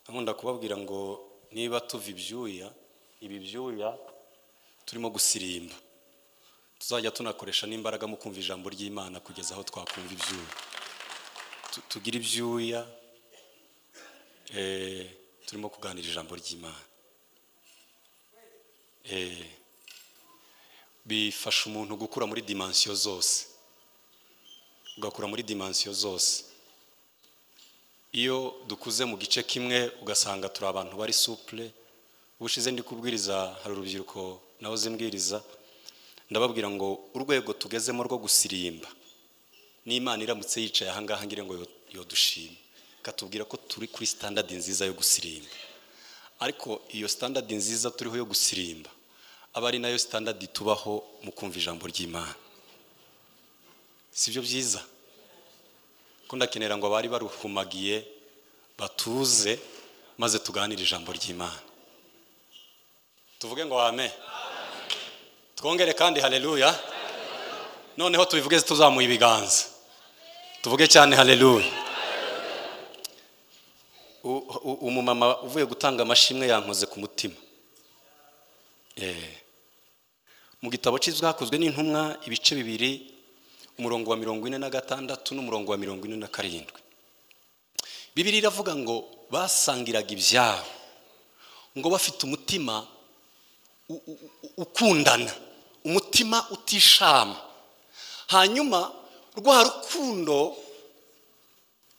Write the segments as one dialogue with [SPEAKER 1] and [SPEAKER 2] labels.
[SPEAKER 1] nkunda kubabwira ngo niba tuva ibyuya ibi byuya turimo gusirimba tuzajya tunakoresha n'imbaraga mu kumva ijambo ry'imana kugeza aho twakumva ibyuya tugira ibyuya turimo kuganira ijambo ry'imana bifasha umuntu gukura muri dimansiyo zose ugakura muri dimansiyo zose iyo dukuze mu gice kimwe ugasanga turi abantu bari supure ubushize ndi kubwiriza hari urubyiruko nawe zimbwiriza ndababwira ngo urwego tugezemo rwo gusirimba n'imana iramutse yicaye ahangaha ngira ngo yodushime katubwira ko turi kuri sitandadi nziza yo gusirimba ariko iyo sitandadi nziza turiho yo gusirimba aba ari nayo sitandadi tubaho mu kumva ijambo ry'imana si byo byiza ko ndakenera ngo abari baruhumagiye batuze maze tuganire ijambo ry'imana tuvuge ngo wame twongere kandi hareruya noneho tubivuge tuzamuye ibiganza tuvuge cyane hareruya umumama uvuye gutanga amashimwe yankoze ku mutima mu gitabo cy'ibyakozwe n'intumwa ibice bibiri umurongo wa mirongo ine na gatandatu n'umurongo wa mirongo ine na karindwi bibiri iravuga ngo basangiraga ibyabo ngo bafite umutima ukundana umutima utishama hanyuma rwa rukundo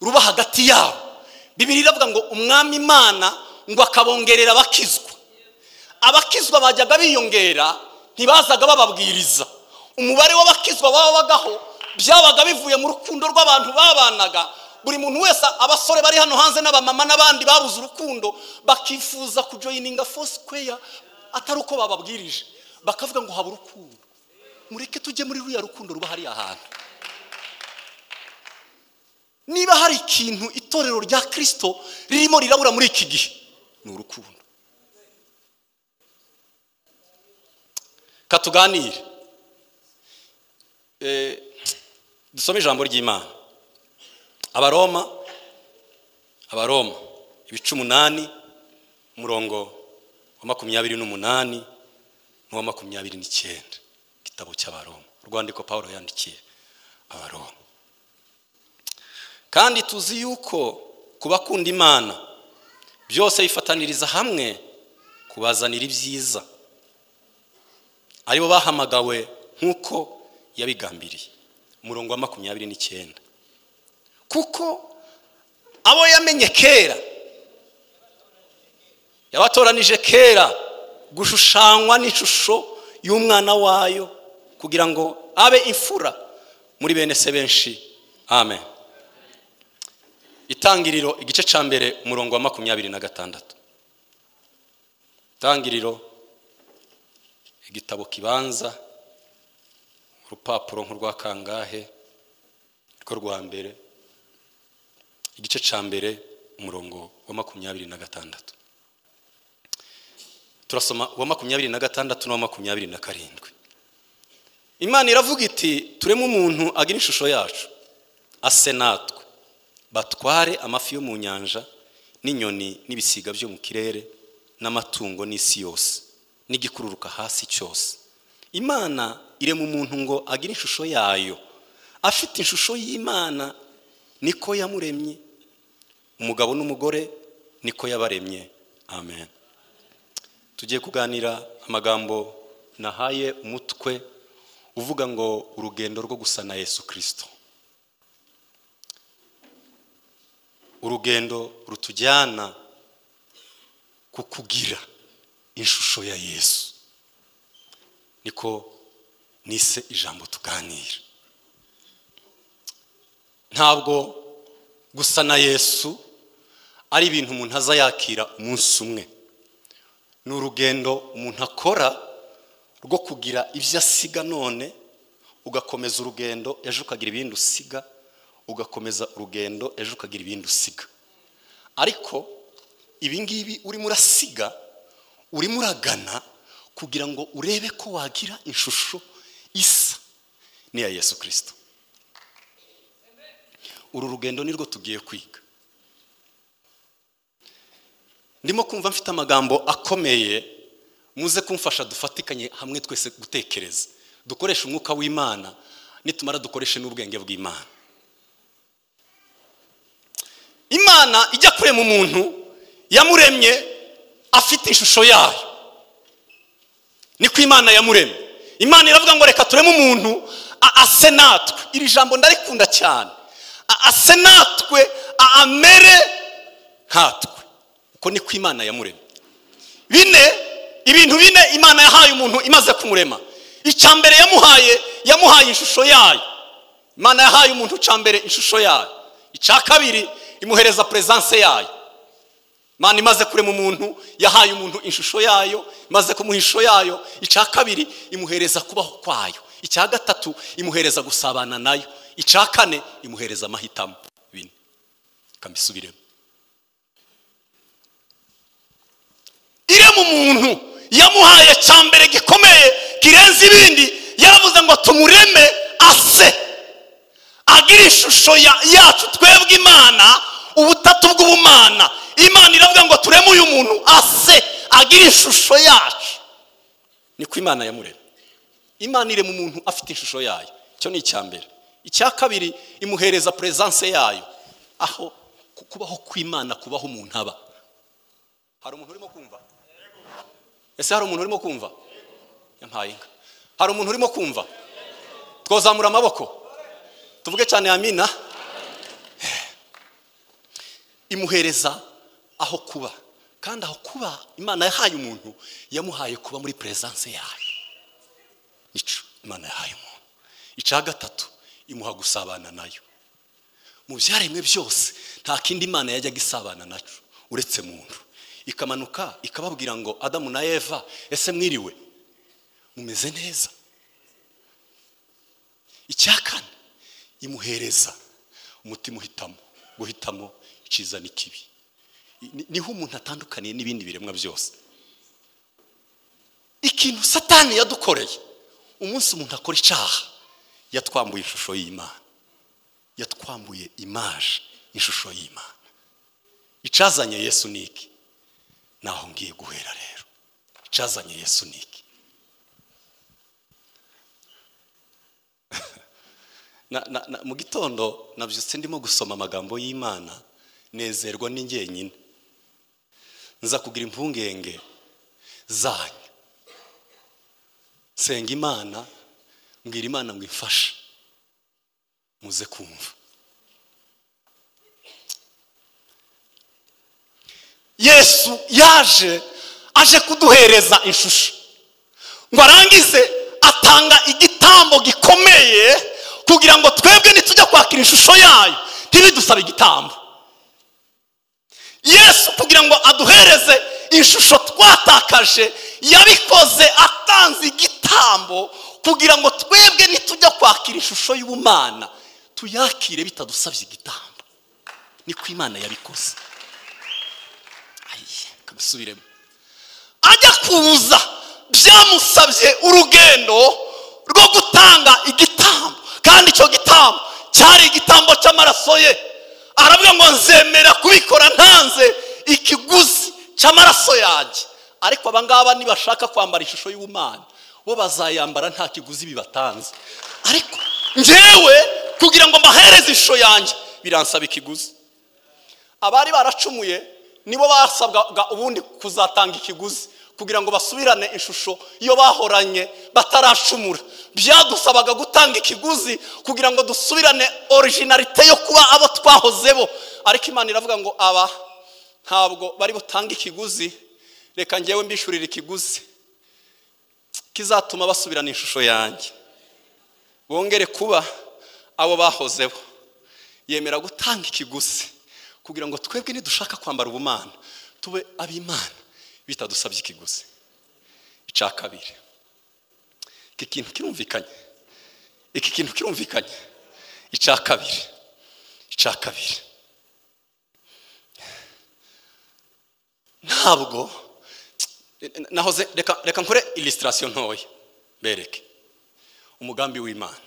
[SPEAKER 1] ruba hagati yabo bibiri iravuga ngo umwami imana ngo akabongerera abakizwa abakizwa bajyaga biyongera ntibazaga bababwiriza umubare w'abakizwa babagaho byabaga bivuye mu rukundo rw'abantu babanaga buri muntu wese abasore bari hano hanze n'abamama n'abandi babuze urukundo bakifuza kujoyininga fosi kweya atari uko bababwirije bakavuga ngo haba urukundo mureke tujye muri ruriya rukundo ruba hariya hantu niba hari ikintu itorero rya kirisito ririmo rirabura muri iki gihe ni urukundo katuganire dusome ijambo ry'imana abaroma abaroma ibice umunani umurongo wa makumyabiri n'umunani n'uwa makumyabiri n'icyenda igitabo cy'abaroma urwandiko paul yandikiye abaroma kandi tuzi yuko ku bakunda imana byose bifataniriza hamwe kubazanira ibyiza aribo bahamagawe nk'uko yabigambiriye umurongo wa makumyabiri n'icyenda kuko abo yamenye kera yabatoranije kera gushushanywa n'ishusho y'umwana wayo kugira ngo abe imfura muri bene se benshi amen itangiriro igice cya mbere umurongo wa makumyabiri na gatandatu itangiriro igitabo kibanza urupapuro nk'urwa kangahe rwo rwa mbere igice cya mbere umurongo wa makumyabiri na gatandatu turasoma uwa makumyabiri na gatandatu n'uwa makumyabiri na karindwi imana iravuga iti turemo umuntu agira ishusho yacu ase natwe batware amafi yo mu nyanja n'inyoni n'ibisiga byo mu kirere n'amatungo n'isi yose n'igikururuka hasi cyose imana irema umuntu ngo agire ishusho yayo afite ishusho y'imana niko yamuremye umugabo n'umugore niko yabaremye amen tugiye kuganira amagambo nahaye umutwe uvuga ngo urugendo rwo gusa na yesu kirisito urugendo rutujyana ku kugira ishusho ya yesu niko nise ijambo tuganira ntabwo gusa na yesu ari ibintu umuntu aza yakira umunsi umwe ni urugendo umuntu akora rwo kugira ibyo asiga none ugakomeza urugendo ejo ukagira ibindi usiga ugakomeza urugendo ejo ukagira ibindi usiga ariko ibi ngibi urimo urasiga urimo uragana kugira ngo urebe ko wagira ishusho isa ni iya yesu kirisito uru rugendo nirwo tugiye kwiga ndimo kumva mfite amagambo akomeye muze kumfasha dufatikanye hamwe twese gutekereza dukoreshe umwuka w'imana nitumara dukoreshe n'ubwenge bw'imana imana ijya kurema umuntu yamuremye afite ishusho yayo niko imana yamuremye imana iravuga ngo reka tureme umuntu a- ase natwe iri jambo ndarikunda cyane A- ase natwe a- amere nkatwe uko niko imana yamuremye bine ibintu bine imana yahaye umuntu imaze kumurema icya mbere yamuhaye yamuhaye ishusho yayo imana yahaye umuntu icya mbere ishusho yayo icya kabiri imuhereza perezanse yayo imana imaze kurema umuntu yahaye umuntu ishusho yayo imaze kumuha ishusho yayo icya kabiri imuhereza kubaho kwayo icya gatatu imuhereza gusabana nayo icya kane imuhereza amahitamo bine ikamisubiremo irema umuntu yamuhaye cya mbere gikomeye kirenze ibindi yaravuze ngo tumureme ase agira ishusho ya- yacu twebwe imana ubutatu bw'ubumana imana iravuga ngo tureme uyu muntu ase agira ishusho yacu niko imana yamurema imana irema umuntu afite ishusho yayo icyo ni icya mbere icya kabiri imuhereza perezanse yayo aho ku- kubaho kw'imana kubaho umuntu aba hari umuntu urimo kumva ese hari umuntu urimo kumva yampaye inka hari umuntu urimo kumva twazamura amaboko tuvuge cyane amina imuhereza aho kuba kandi aho kuba imana yahaye umuntu yamuhaye kuba muri perezanse yayo nico imana yahaye umuntu icya gatatu imuha gusabana nayo mu byaremwe byose nta kindi imana yajyaga isabana nacu uretse muntu ikamanuka ikababwira ngo adamu na eva ese mwiriwe mumeze neza icya kane imuhereza umutima uhitamo guhitamo icyiza n'ikibi Ni- niho umuntu atandukaniye n'ibindi biremwa byose ikintu satani yadukoreye umunsi umuntu akora icyaha yatwambuye ishusho y'imana yatwambuye imaje ishusho y'imana icazanye yesu ni iki naho ngiye guhera rero icazanye yesu ni iki Na- na- na- mu gitondo nabyutse ndimo gusoma amagambo y'imana nezerwa ni jyenyine nza kugira impungenge zanyu nsenga imana mbwira imana ngo imfashe muze kumva yesu yaje aje kuduhereza ishusho ngo arangize atanga igitambo gikomeye kugira ngo twebwe nitujya kwakira ishusho yayo ntibidusabe igitambo yesu kugira ngo aduhereze ishusho twatakaje yabikoze atanze igitambo kugira ngo twebwe nitujya kwakira ishusho y'ubumana tuyakire bitadusabye igitambo niko imana yabikoze ayi kabisubiremo ajya kuza byamusabye urugendo rwo gutanga igitambo kandi icyo gitambo cyari igitambo cy'amaraso ye aravuga ngo nzemera kubikora ntanze ikiguzi cy'amaraso yanjye ariko abangaba nibashaka kwambara ishusho y'ubumana bo bazayambara nta kiguzi bibatanze ariko njyewe kugira ngo mbahereze ishusho yanjye biransaba ikiguzi abari baracumuye nibo basabwaga ubundi kuzatanga ikiguzi kugira ngo basubirane ishusho iyo bahoranye bataracumura byadusabaga gutanga ikiguzi kugira ngo dusubirane orijinarite yo kuba abo twahozebo ariko imana iravuga ngo aba ntabwo bari butange ikiguzi reka ngewe mbishyurira ikiguzi kizatuma basubirana ishusho yanjye bongere kuba abo bahozeho yemera gutanga ikiguzi kugira ngo twebwe nidushaka kwambara ubumana tube ab'imana bitadusabye ikiguzi icya kabiri iki kintu kirumvikanye iki kintu kirumvikanye icya kabiri icya kabiri ntabwo nahoze reka reka nkore illustration ntoya bereke umugambi w'imana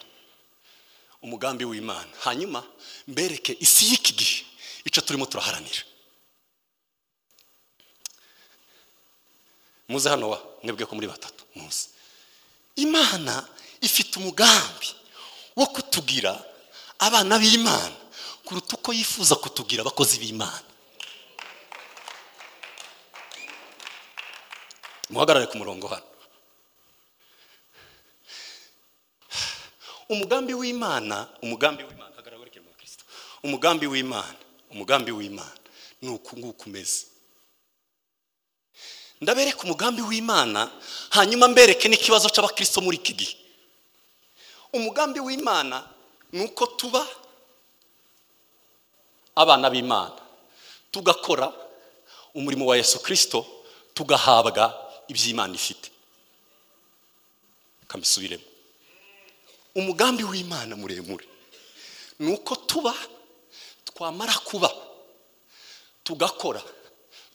[SPEAKER 1] umugambi w'imana hanyuma mbereke isi y'iki gihe icyo turimo turaharanira muze hano wa mwebwe ko muri batatu muze imana ifite umugambi wo kutugira abana b'imana kuruta uko yifuza kutugira abakozi b'imana muhagarare ku murongo hano umugambi w'imana umugambi w'imana hagarara werekeye mu bakristo umugambi w'imana umugambi w'imana ni uku nguku umeze ndabereka umugambi w'imana hanyuma mbereke n'ikibazo cy'abakristo muri iki gihe umugambi w'imana ni uko tuba abana b'imana tugakora umurimo wa yesu kirisito tugahabwa iby'imana ifite kamisubiremo umugambi w'imana muremure ni uko tuba twamara kuba tugakora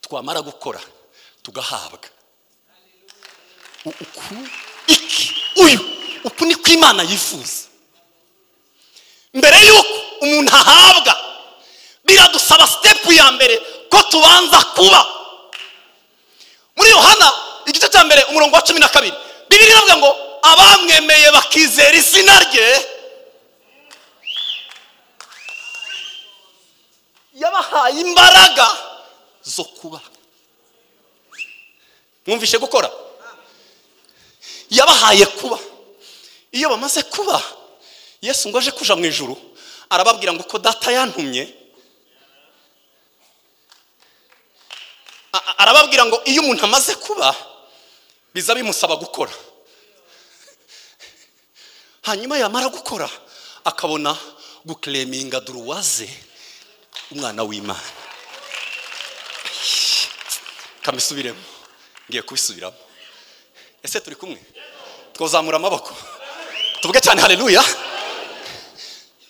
[SPEAKER 1] twamara gukora tugahabwa U- uku iki uyu uku niko imana yifuza mbere y'uko umuntu ahabwa biradusaba sitepu ya mbere ko tubanza kuba muri yohana igice cya mbere umurongo wa cumi na kabiri bibiri iravuga ngo abamwemeye bakizera izina rye yabahaye imbaraga zo kuba mwumvishe gukora yabahaye kuba iyo bamaze kuba yesu ngo aje kuja mu ijuru arababwira ngo uko data yantumye A- a- arababwira ngo iyo umuntu amaze kuba biza bimusaba gukora hanyuma yamara gukora akabona gukereminga duruwaze umwana w'imana kamisubiremo ngiye kubisubiramo ese turi kumwe twazamura amaboko tuvuge cyane haleluya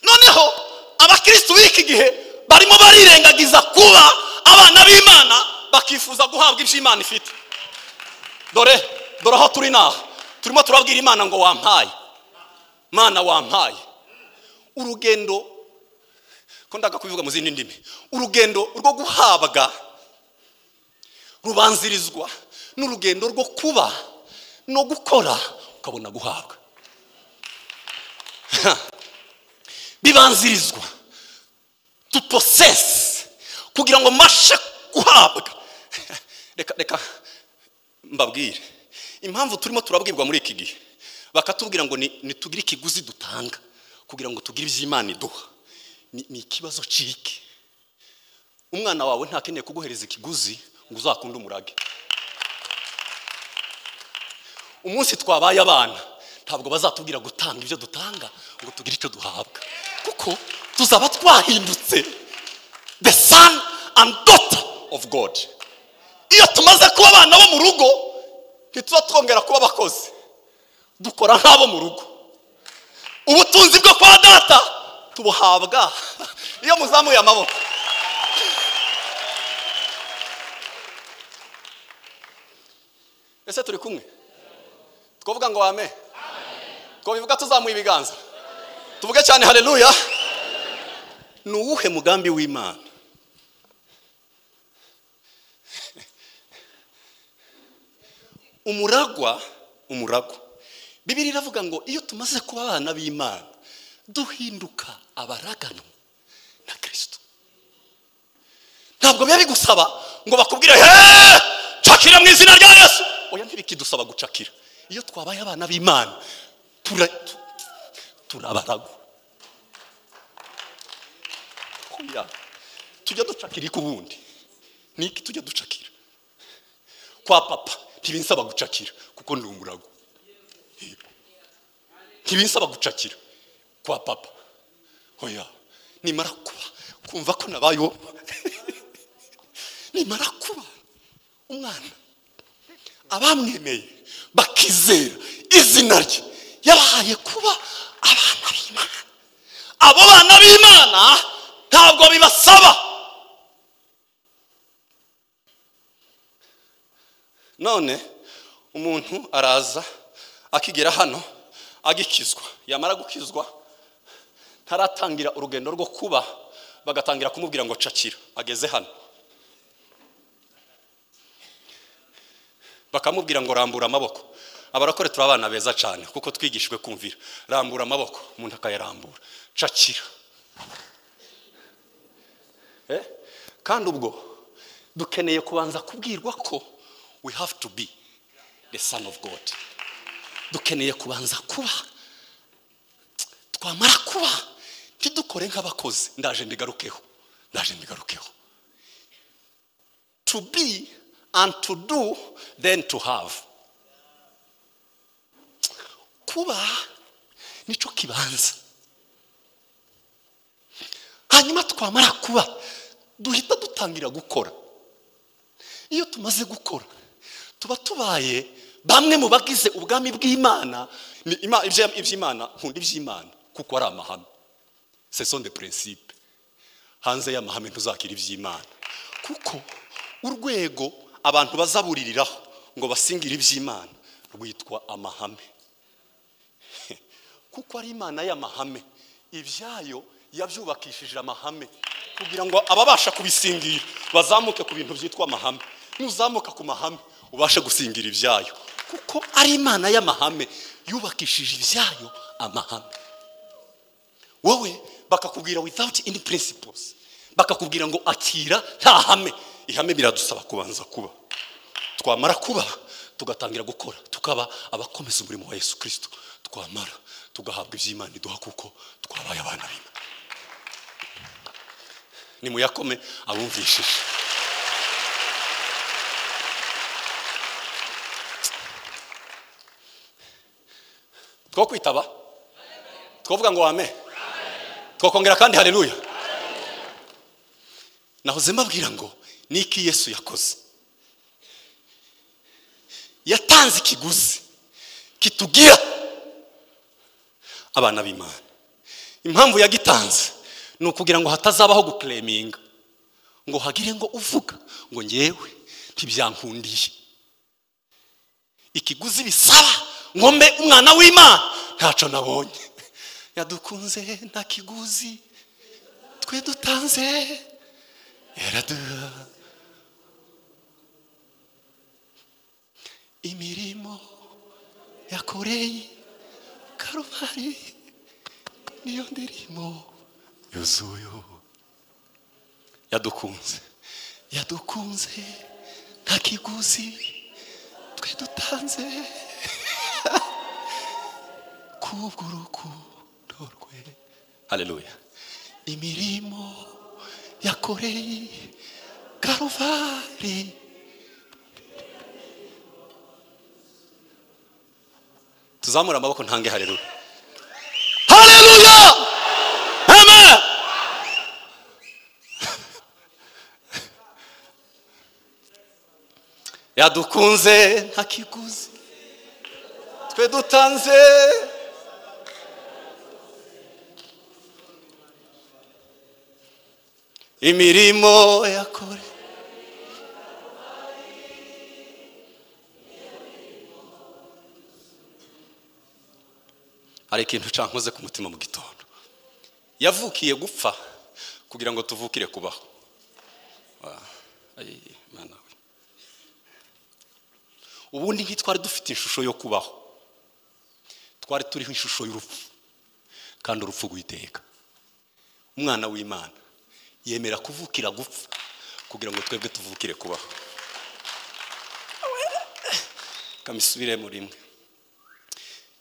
[SPEAKER 1] noneho abakirisitu b'iki gihe barimo barirengagiza kuba abana b'imana bakifuza guhabwa ibyo imana ifite dore dore aho turi naha turimo turabwira imana ngo wampaye mana wampaye urugendo ko ndaga kubivuga mu zindi ndimi urugendo rwo guhabwa rubanzirizwa n'urugendo rwo kuba no gukora ukabona guhabwa bibanzirizwa tuposesi kugira ngo mbashe guhabwa reka reka mbabwire impamvu turimo turabwirwa muri iki gihe bakatubwira ngo ni- nitugire ikiguzi dutanga kugira ngo tugire iby'imana iduha ni ni ikibazo ciki umwana wawe ntakeneye kuguhereza ikiguzi ngo uzakunde umurage umunsi twabaye abana ntabwo bazatubwira gutanga ibyo dutanga ngo tugire icyo duhabwa kuko tuzaba twahindutse the son and daughter of god iyo tumaze kuba abana bo mu rugo ntituba twongera kuba abakozi dukora nk'abo mu rugo ubutunzi bwo kwa data tubuhabwa iyo muzamuye amaboko ese turi kumwe twavuga ngo wame twabivuga tuzamuye ibiganza tuvuge cyane haleluya ni uwuhe mugambi w'imana umuragwa umuragwa bibiri iravuga ngo iyo tumaze kuba abana b'imana duhinduka abaraganwa na kirisito ntabwo biba bigusaba ngo bakubwire heee cakira mu izina rya yesu oya ntibikidusaba gucakira iyo twabaye abana b'imana tura- tu- turabaragwa Oya, tujya ducakira iki ubundi ni iki tujya ducakira kwa papa ntibinsaba gucakira kuko ndi umurago Yego. ntibinsaba gucakira kwa papa oya nimara kuba kumva ko nabayeho nimara kuba umwana abamwemeye bakizera izina rye yabahaye kuba abana b'imana abo bana b'imana ntabwo bibasaba none umuntu araza akigera hano agikizwa yamara gukizwa ntaratangira urugendo rwo kuba bagatangira kumubwira ngo cakira ageze hano bakamubwira ngo rambura amaboko abarakore turi abana beza cyane kuko twigishijwe kumvira rambura amaboko umuntu akayarambura cakira Eh? kandi ubwo dukeneye kubanza kubwirwa ko we have to be the son of god dukeneye kubanza kuba twamara kuba ntidukore nk'abakozi ndaje mbigarukeho ndaje mbigarukeho to be and to do then to have kuba nicyo kibanza hanyuma twamara kuba duhita dutangira gukora iyo tumaze gukora tuba tubaye bamwe mu bagize ubwami bw'imana ni Ima- ibyo- iby'imana nkunda iby'imana kuko ari amahame seson de principe hanze y'amahame ntuzakira iby'imana kuko urwego abantu bazabuririraho ngo basingire iby'imana rwitwa amahame kuko ari imana y'amahame ibyayo yabyubakishije amahame kugira ngo ababasha kubisingira bazamuke ku bintu byitwa amahame nuzamuka ku mahame ubashe gusingira ibyayo kuko ari imana y'amahame yubakishije ibyayo amahame wowe bakakubwira without any principles bakakubwira ngo akira nta hame ihame biradusaba kubanza kuba twamara kuba tugatangira gukora tukaba abakomeza umurimo wa yesu kirisito twamara tugahabwa iby'imana iduha kuko twabaye abana b'imana ni muyakome abumvishije two kwitaba twavuga ngo wame twakongera kandi haleluya nahoze mbabwira ngo ni iki yesu yakoze yatanze ikiguzi kitugira abana b'imana impamvu yagitanze ni ukugira ngo hatazabaho gukureminga ngo hagire ngo uvuga ngo ngewe ntibyankundiye ikiguzi bisaba ngo mbe umwana w'imana ntacyo nabonye yadukunze nta kiguzi twe dutanze yaraduha imirimo yakoreye karuvari niyo ndirimo yuzuye yadukunze yadukunze nta kiguzi twe dutanze kubw'urukundo rwe haleluya imirimo yakoreye karuvare tuzamura amaboko ntange haleluya haleluya amen yadukunze nta kiguzi twe dutanze imirimo yakore hari ikintu cankoze ku mutima mu gitondo yavukiye gupfa kugira ngo tuvukire kubaho Wa- ayi, Mana we. ubundi ntitwari dufite ishusho yo kubaho twari turiho ishusho y'urupfu kandi urupfu rwiteka umwana w'imana yemera kuvukira gupfa kugira ngo twebwe tuvukire kubaho kamisubiremo rimwe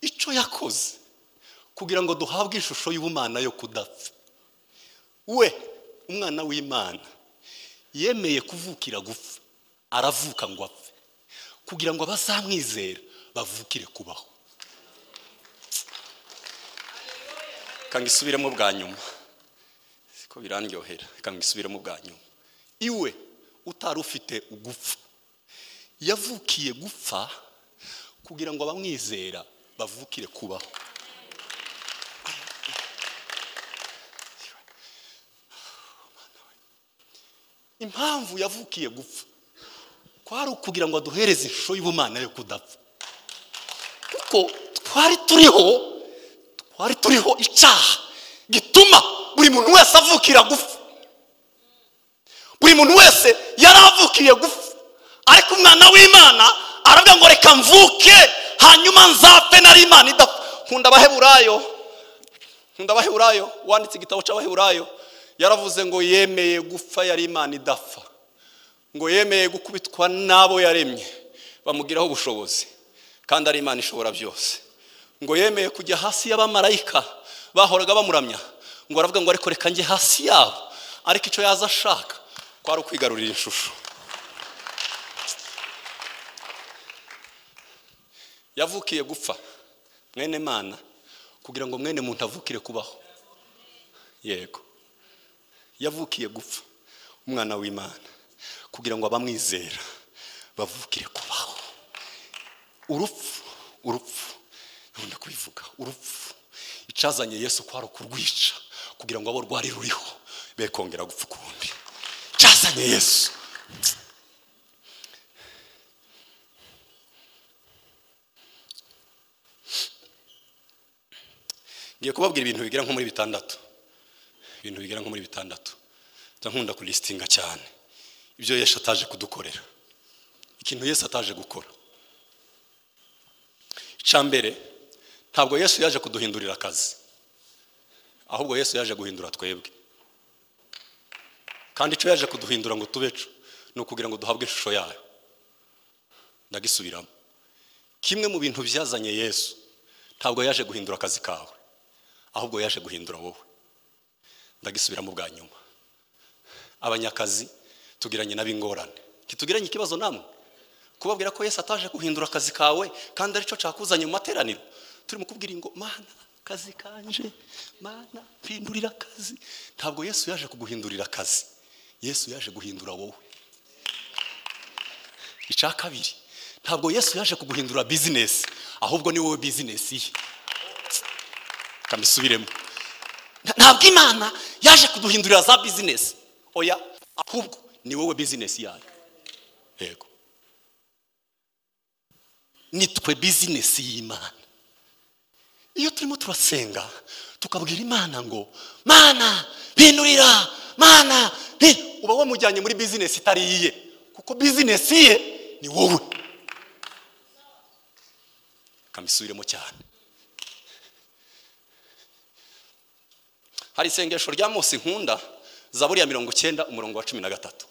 [SPEAKER 1] icyo yakoze kugira ngo duhabwe ishusho y'ubumana yo kudapfa we umwana w'imana yemeye kuvukira gupfa aravuka ngo apfe kugira ngo abazamwizera bavukire kubaho kanga isubiremo bwa nyuma siko birandyohera kanga isubiremo bwa nyuma iwe utari ufite ugupfa yavukiye gupfa kugira ngo abamwizera bavukire kubaho impamvu yavukiye gupfa kwari ukugira ngo aduhereze ishusho y'ubumana yo kudapfa kuko twari turiho twari turiho icaha gituma buri muntu wese avukira gupfa buri muntu wese yari avukiye gupfa ariko umwana w'imana aravuga ngo reka mvuke hanyuma nzapfe na imana idapfa nkunda abaheburayo nkunda abaheburayo wanditse igitabo cy'abaheburayo yaravuze ngo yemeye gupfa yari imana idapfa ngo yemeye gukubitwa n'abo yaremye bamugiraho ubushobozi kandi ari imana ishobora byose ngo yemeye kujya hasi y'abamarayika bahoraga bamuramya ngo aravuga ngo ariko reka njye hasi yabo ariko icyo yaza ashaka kwari ukwigarurira ishusho yavukiye gupfa mwene mana kugira ngo mwene muntu avukire kubaho yego yavukiye gupfa umwana w'imana kugira ngo abamwizera bavukire kubaho urupfu urupfu nkunda kubivuga urupfu icazanye yesu ko ari ukurwica kugira ngo abo rwari ruriho be kongera gupfa ukundi icazanye yesu ngiye kubabwira ibintu bigera nko muri bitandatu ibintu bigera nko muri bitandatu nza nkunda kurisitinga cyane ibyo yesu ataje kudukorera ikintu yesu ataje gukora icya mbere ntabwo yesu yaje kuduhindurira akazi ahubwo yesu yaje guhindura twebwe kandi icyo yaje kuduhindura ngo tubeco ni ukugira ngo duhabwe ishusho yayo ndagisubiramo kimwe mu bintu byazanye yesu ntabwo yaje guhindura akazi kawe ahubwo yaje guhindura wowe ndagisubiramo bwa nyuma abanyakazi tugiranye n'ab'ingorane ntitugiranye ikibazo namwe kubabwira ko yesu ataje guhindura akazi kawe kandi aricyo cyakuzanye mu materaniro turimo kubwira ngo mana akazi kanje mana hindurira akazi ntabwo yesu yaje kuguhindurira akazi yesu yaje guhindura wowe icya kabiri ntabwo yesu yaje kuguhindura bizinesi ahubwo ni wowe bizinesi ye kamisubiremo ntabwo imana yaje kuduhindurira za bizinesi oya ahubwo ni wowe bizinesi yayo yego nitwe bizinesi y'imana iyo turimo turasenga tukabwira imana ngo mana bindurira mana bi-" uba wamujyanye muri bizinesi itari iye kuko bizinesi ye ni wowe kamisubiremo cyane hari isengesho rya mose nkunda zaburi ya mirongo icyenda umurongo wa cumi na gatatu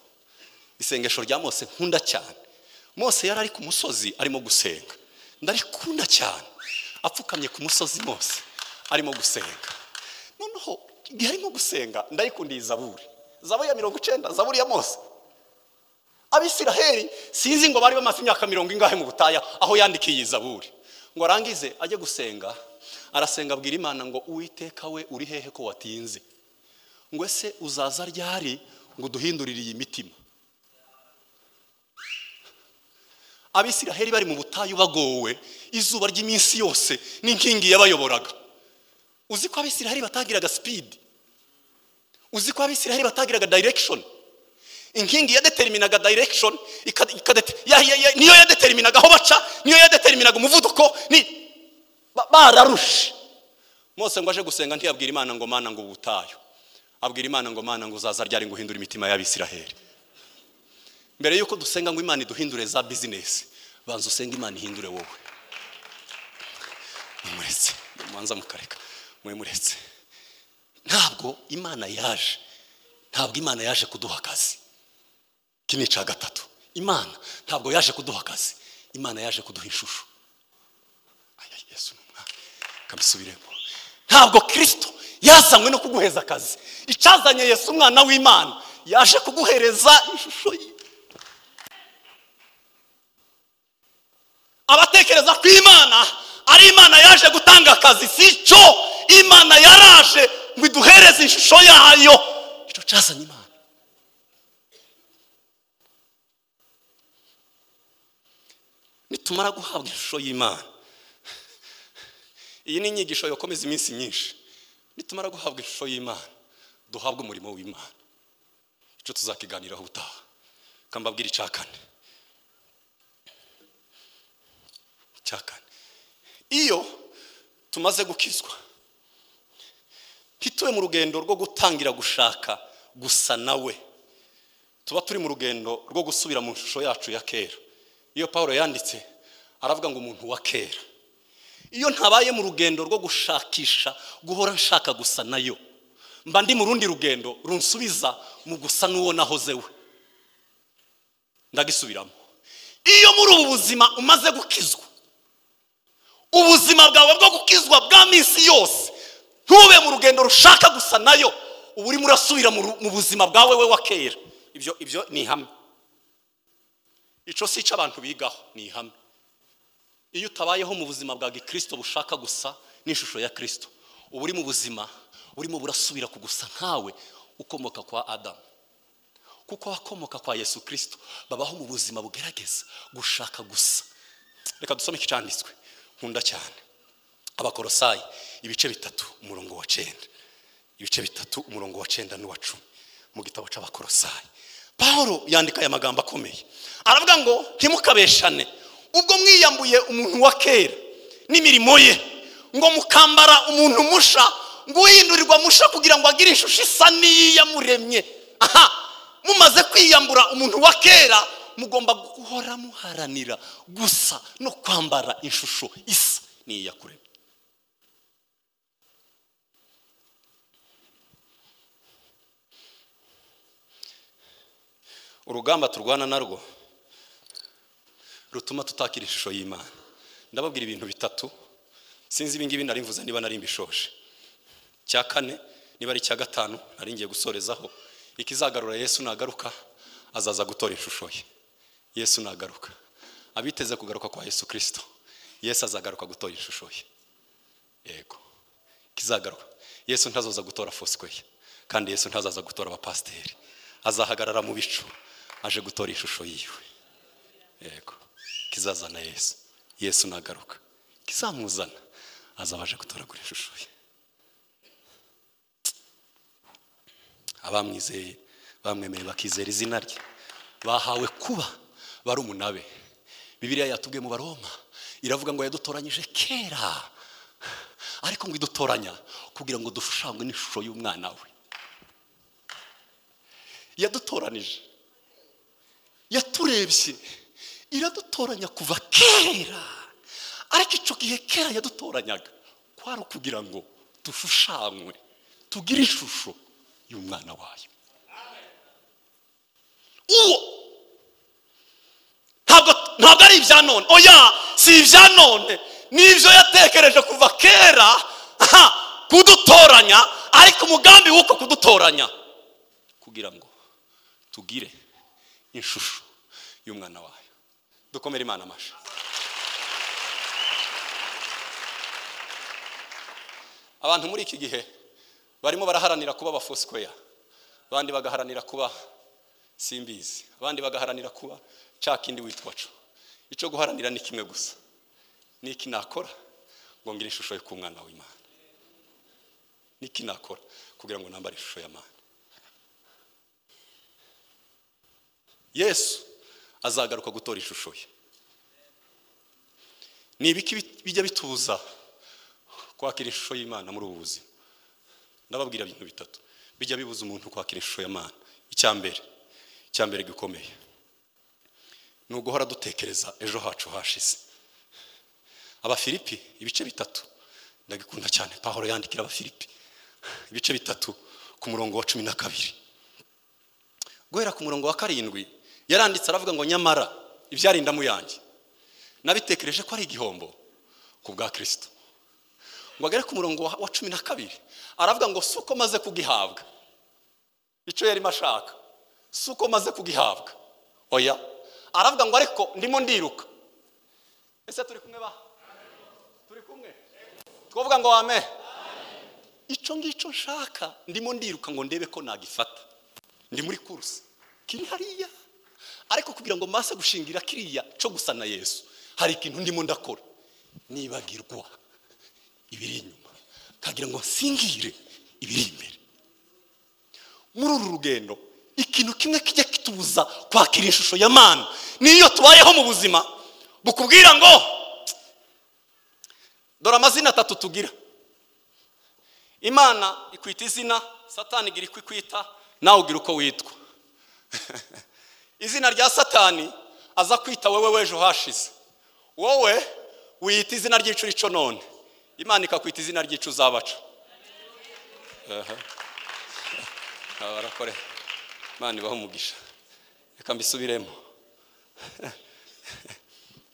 [SPEAKER 1] isengesho rya mose nkunda cyane mose yari ari ku musozi arimo gusenga ndarikunda cyane apfukamye ku musozi mose arimo gusenga noneho igihe arimo gusenga ndayikundiye zaburi zaburi ya mirongo icyenda zaburi ya mose abisiraheli sinzi ngo bari bamaze imyaka mirongo ingahe mu butayu aho yandikiye iyi zaburi ngo arangize ajye gusenga arasenga abwira imana ngo uwiteka we uri hehe ko watinze ngo ese uzaza ryari ngo duhindurire iyi mitima abisiraheli bari mu butayu bagowe izuba ry'iminsi yose n'inkingi yabayoboraga uzi ko abisiraheli batagiraga sipidi uzi ko abisiraheli batagiraga direction inkingi yadeteriminaga direction ika- ikadete- ya- ya- ya- niyo yadeteriminaga aho baca niyo yadeteriminaga umuvuduko ni ba- bararushe mose ngo aje gusenga ntiyabwira imana ngo mana ngo ubutayu abwira imana ngo mana ngo uzaza ryari ngo uhindure imitima y'abisiraheli mbere y'uko dusenga ngo imana iduhindure za bizinesi banza usenge imana ihindure wowe mumuretse mubanza mukareka mumuretse ntabwo imana yaje ntabwo imana yaje kuduha akazi iki ni icya gatatu imana ntabwo yaje kuduha akazi imana yaje kuduha ishusho aya yesu ni umwami kabisubiremo ntabwo kirisito yazanywe no kuguheza akazi icyazanye yesu umwana w'imana yaje kuguhereza ishusho ye abatekereza ko imana ari imana yaje gutanga akazi si cyo imana yaraje ngo iduhereze ishusho yayo icyo cyazanye imana nitumara guhabwa ishusho y'imana iyi ni inyigisho yakomeza iminsi myinshi nitumara guhabwa ishusho y'imana duhabwe umurimo w'imana icyo tuzakiganiraho ubutaha kambabwira icya kane icya kane iyo tumaze gukizwa ntitube mu rugendo rwo gutangira gushaka gusa nawe tuba turi mu rugendo rwo gusubira mu ishusho yacu ya kera
[SPEAKER 2] iyo paul yanditse aravuga ngo umuntu wa kera iyo ntabaye mu rugendo rwo gushakisha guhora nshaka gusa nayo mba ndi mu rundi rugendo runsubiza mu gusa n'uwo nahoze we ndagisubiramo iyo muri ubu buzima umaze gukizwa ubuzima bwawe bwo gukizwa bwa minsi yose ntube mu rugendo rushaka gusa nayo uba urimo urasubira mu ru- mu buzima bwawe we wa kera ibyo ibyo ni ihame icyo si icyo abantu bigaho ni ihame iyo utabayeho mu buzima bwa gikristo bushaka gusa n'ishusho ya kirisito uba uri mu buzima burimo burasubira ku gusa nkawe ukomoka kwa adamu kuko abakomoka kwa yesu kirisito babaho mu buzima bugerageza gushaka gusa reka dusome icyanditswe nkunda cyane abakorosayi ibice bitatu umurongo wa cyenda ibice bitatu umurongo wa cyenda n'uwa cumi mu gitabo cy'abakorosayi paul yandika aya magambo akomeye aravuga ngo ntimukabeshane ubwo mwiyambuye umuntu wa kera n'imirimo ye ngo mukambara umuntu musha ngo uhindurirwa musha kugira ngo agire ishusho isa n'iyiyamuremye aha mumaze kwiyambura umuntu wa kera mugomba guhora muharanira gusa no kwambara ishusho isa n'iyakuremye
[SPEAKER 1] urugamba turwana narwo rutuma tutakira ishusho y'imana ndababwira ibintu bitatu sinzi ibingibi nari mvuze niba nari mbishoje cya kane niba ari icya gatanu nari ngiye gusorezaho ikizagarura yesu nagaruka azaza gutora ishusho ye yesu nagaruka abiteze kugaruka kwa yesu kirisito yesu azagaruka gutora ishusho ye yego kizagaruka yesu ntazoza gutora fosikweye kandi yesu ntazaza gutora abapasiteri azahagarara mu bicu aje gutora ishusho yiwe yego kizazana yesu yesu nagaruka kizamuzana azaba aje gutoragura ishusho ye abamwizeye bamwemeye bakizera izina rye bahawe kuba barumuna be bibiliya yatubwiye mu baroma iravuga ngo yadutoranyije kera ariko ngo idutoranya kugira ngo dushushanywe n'ishusho y'umwana we yadutoranije yaturebye iradutoranya kuva kera ariko icyo gihe kera yadutoranyaga kwari ukugira ngo dushushanywe tugire ishusho y'umwana wayo
[SPEAKER 2] uwo ntabwo ntabwo ari ibya none oya si ibya none n'ibyo yatekereje kuva kera aha kudutoranya ariko umugambi w'uko kudutoranya
[SPEAKER 1] kugira ngo tugire ishusho y'umwana wayo dukomere imana amashyi abantu muri iki gihe barimo baraharanira kuba abafosikweya abandi bagaharanira kuba simbizi abandi bagaharanira kuba cya kindi witwa co icyo guharanira ni kimwe gusa ni iki nakora ngo ngire ishusho yo ku mwana w'imana ni iki nakora kugira ngo nambare ishusho y'amana yesu azagaruka gutora ishusho ye ni ibiki bit- bijya bitubuza kwakira ishusho y'imana muri ubu buzima ndababwira ibintu bitatu bijya bibuza umuntu kwakira ishusho y'imana icya mbere icya mbere gikomeye ni uguhora dutekereza ejo hacu hashize abafilipi ibice bitatu ndagikunda cyane pahoro yandikira abafilipi ibice bitatu ku murongo wa cumi na kabiri guhera ku murongo wa karindwi yaranditse aravuga ngo nyamara ibyarinda mu yanjye nabitekereje ko ari igihombo ku bwa kirisito ngo agere ku murongo wa wa cumi na kabiri aravuga ngo si uko maze kugihabwa icyo yarimo ashaka si uko maze kugihabwa oya aravuga ngo ariko ndimo ndiruka ese turi kumwe ba turi kumwe twavuga ngo wame
[SPEAKER 2] icyo ngicyo nshaka ndimo ndiruka ngo ndebe ko nagifata
[SPEAKER 1] ndi muri kurusi
[SPEAKER 2] kiri hariya ariko kugira ngo mbase gushingira kiriya cyo gusa na yesu hari ikintu ndimo ndakora nibagirwa ibiri inyuma kagira ngo nsingire ibiri imbere muri uru rugendo ikintu kimwe kijya kitubuza kwakira ishusho ya mana niyo tubayeho mu buzima bukubwira ngo
[SPEAKER 1] dore amazina atatu tugira imana ikwita izina satani igira icyo ikwita nawe ugira uko witwa izina rya satani aza kwita wowe w'ejo hashize wowe wiyita izina ry'icu rico none imana ikakwita izina ry'icu uzabaca aha barakore imana ibaha umugisha reka mbisubiremo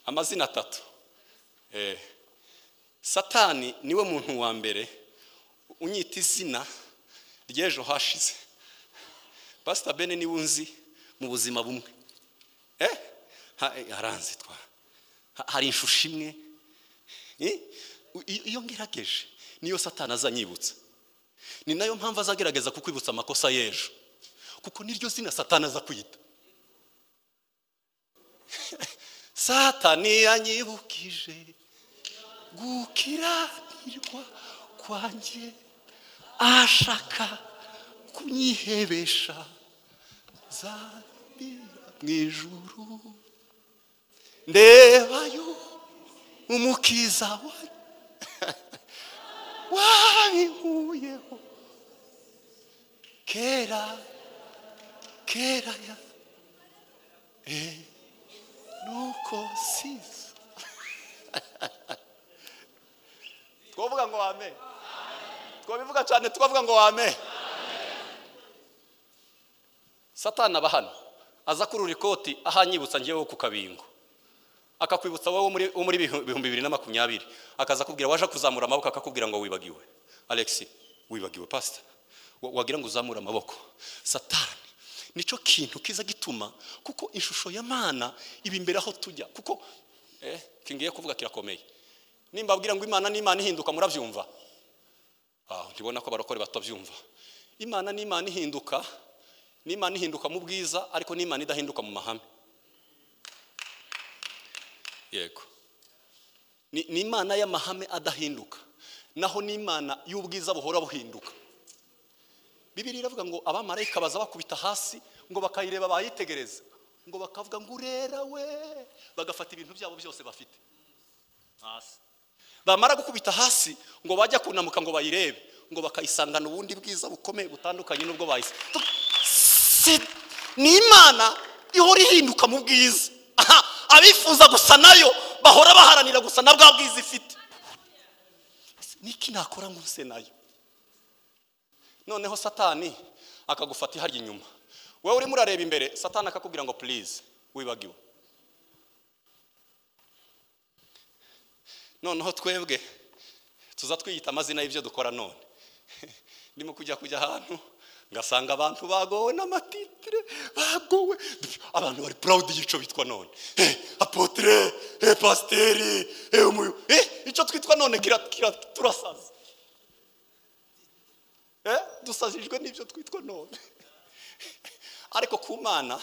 [SPEAKER 1] amazina atatu Eh. satani niwe muntu wa mbere unyita izina ry'ejo hashize pasita bene niwe unzi mu buzima bumwe Eh? Ha- eh, haranze twa Ha- hari ishusho imwe Eh? U- iyo iyo ngerageje niyo satani azanyibutsa ni nayo mpamvu azagerageza kukwibutsa amakosa y'ejo kuko niryo zina satani aza kwita satani yanyibukije gukiranirwa kwanjye ashaka kunyihebesha zabira mu ijuru ndebayo umukiza wanjye wabihuyeho kera kera ya eh, nuko siza twavuga ngo wame twabivuga cyane twavuga ngo wame satana aba hano aza kurura ikoti ahanyibutsa ngewe ku kabingo akakwibutsa wowe wo muri- wo muri bihu- bihumbi bibiri na makumyabiri akaza akubwira waje kuzamura amaboko akakubwira ngo wibagiwe alex wibagiwe pasita wagira ngo uzamure amaboko satani nicyo kintu kiza gituma kuko ishusho ya mana iba imbere aho tujya kuko eh, kingiye kuvuga kirakomeye nimba abwira ngo imana n'imana ihinduka murabyumva Ah, ntibona ko abarokore batabyumva imana n'imana ihinduka n'imana ihinduka mu bwiza ariko n'imana idahinduka mu mahame yego ni ni imana y'amahame adahinduka naho ni imana y'ubwiza buhora buhinduka bibiri iravuga ngo abamarayika baza bakubita hasi ngo bakayireba bayitegereza ngo bakavuga ngo urera we bagafata ibintu byabo byose bafite hasi bamara gukubita hasi ngo bajya kunamuka ngo bayirebe ngo bakayisangana ubundi bwiza bukomeye butandukanye n'ubwo bayise Si- ni imana ihora ihinduka mu bwiza Aha, abifuza gusa nayo bahora baharanira gusa na bwa bwiza ifite niki nakora ngo nse nayo noneho satani akagufata iharya inyuma wowe urimo urareba imbere satani akakubwira ngo purize wibagiwe noneho twebwe tuza twiyita amazina y'ibyo dukora none ndimo kujya kujya ahantu ngasanga abantu bagowe n'amatitire bagowe abantu bari purawudi y'ico bitwa none Eh, apotire eh, pasiteri eh, umuyo Eh, icyo twitwa none kira, kira, turasaza Eh, dusazijwe n'ibyo twitwa none ariko ku mana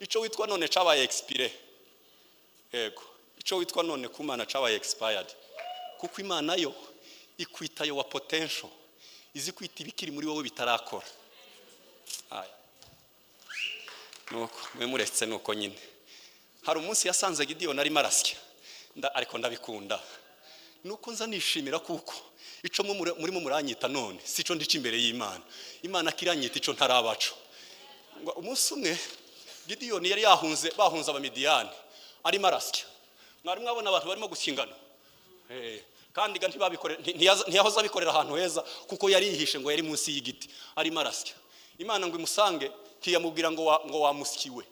[SPEAKER 1] icyo witwa none cyabaye expire yego icyo witwa none ku mana cyabaye expired kuko imana yo ikwita yo wa potential izi kwita ibikiri muri wowe bitarakora Aya. nuko mwe muretse nuko nyine hari umunsi yasanze gidiyoni arimo arasya nda- ariko ndabikunda nuko nza nishimira kuko ico mwe muri- murimo muranyita none si cyo ndica imbere y'imana imana kiranyita ico ntarabaco ngo umunsi umwe gidiyoni yari yahunze bahunze abamidiyani arimo arasya mwari mwabona abantu barimo gukingana Eh, kandi ga ntibabikore- nti- ntiyaza- ntiyahoze abikorera ahantu heza kuko yari yihishe ngo yari munsi y'igiti arimo arasya imana ngo imusange ntiyamubwira ngo wa- ngo wamusyiwe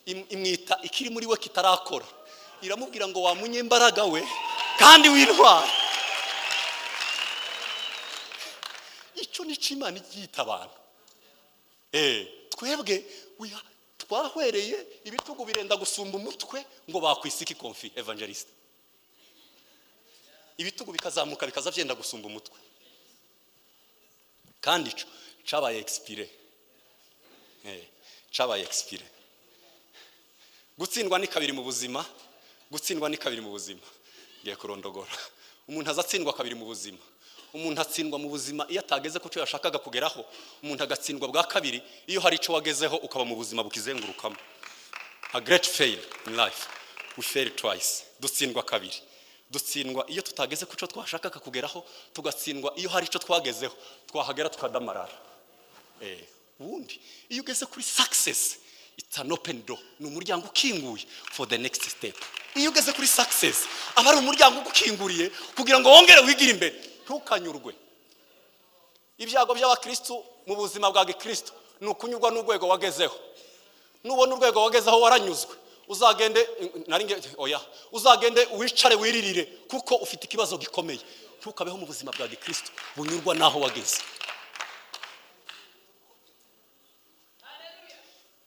[SPEAKER 1] Im- imwita ikiri muri we kitarakora iramubwira ngo wamunyembaraga we kandi w'intwara icyo ni cyo imana iryita abantu Eh, twebwe we are- twahwereye ibitugu birenda gusumba umutwe ngo bakwisiki konfi evangeliste ibitugu bikazamuka bikaza byenda gusumba umutwe kandi ico cabaye expire Eh, cabaye expire gutsindwa ni kabiri mu buzima gutsindwa ni kabiri mu buzima ngiye kurondogora umuntu azatsindwa kabiri mu buzima umuntu atsindwa mu buzima iyo atageze ku cyo yashakaga kugeraho umuntu agatsindwa bwa kabiri iyo hari icyo wagezeho ukaba mu buzima bukizengurukamo a great fail in life we fail twice dutsindwa kabiri dutsindwa iyo tutageze ku cyo twashakaga kugeraho tugatsindwa iyo hari icyo twagezeho twahagera tukadamarara Eh, ubundi iyo ugeze kuri success it's an open door ni umuryango ukinguye for the next step iyo ugeze kuri success aba ari umuryango ugukinguriye kugira ngo wongere wigire imbere ntukanyurwe ibyago by'abakirisitu mu buzima bwa gikirisitu ni ukunyurwa n'urwego wagezeho nubona urwego wagezeho waranyuzwe uzagende nari nge- oya uzagende wicare wiririre kuko ufite ikibazo gikomeye ntukabeho mu buzima bwa gikirisitu bunyurwa n'aho wageze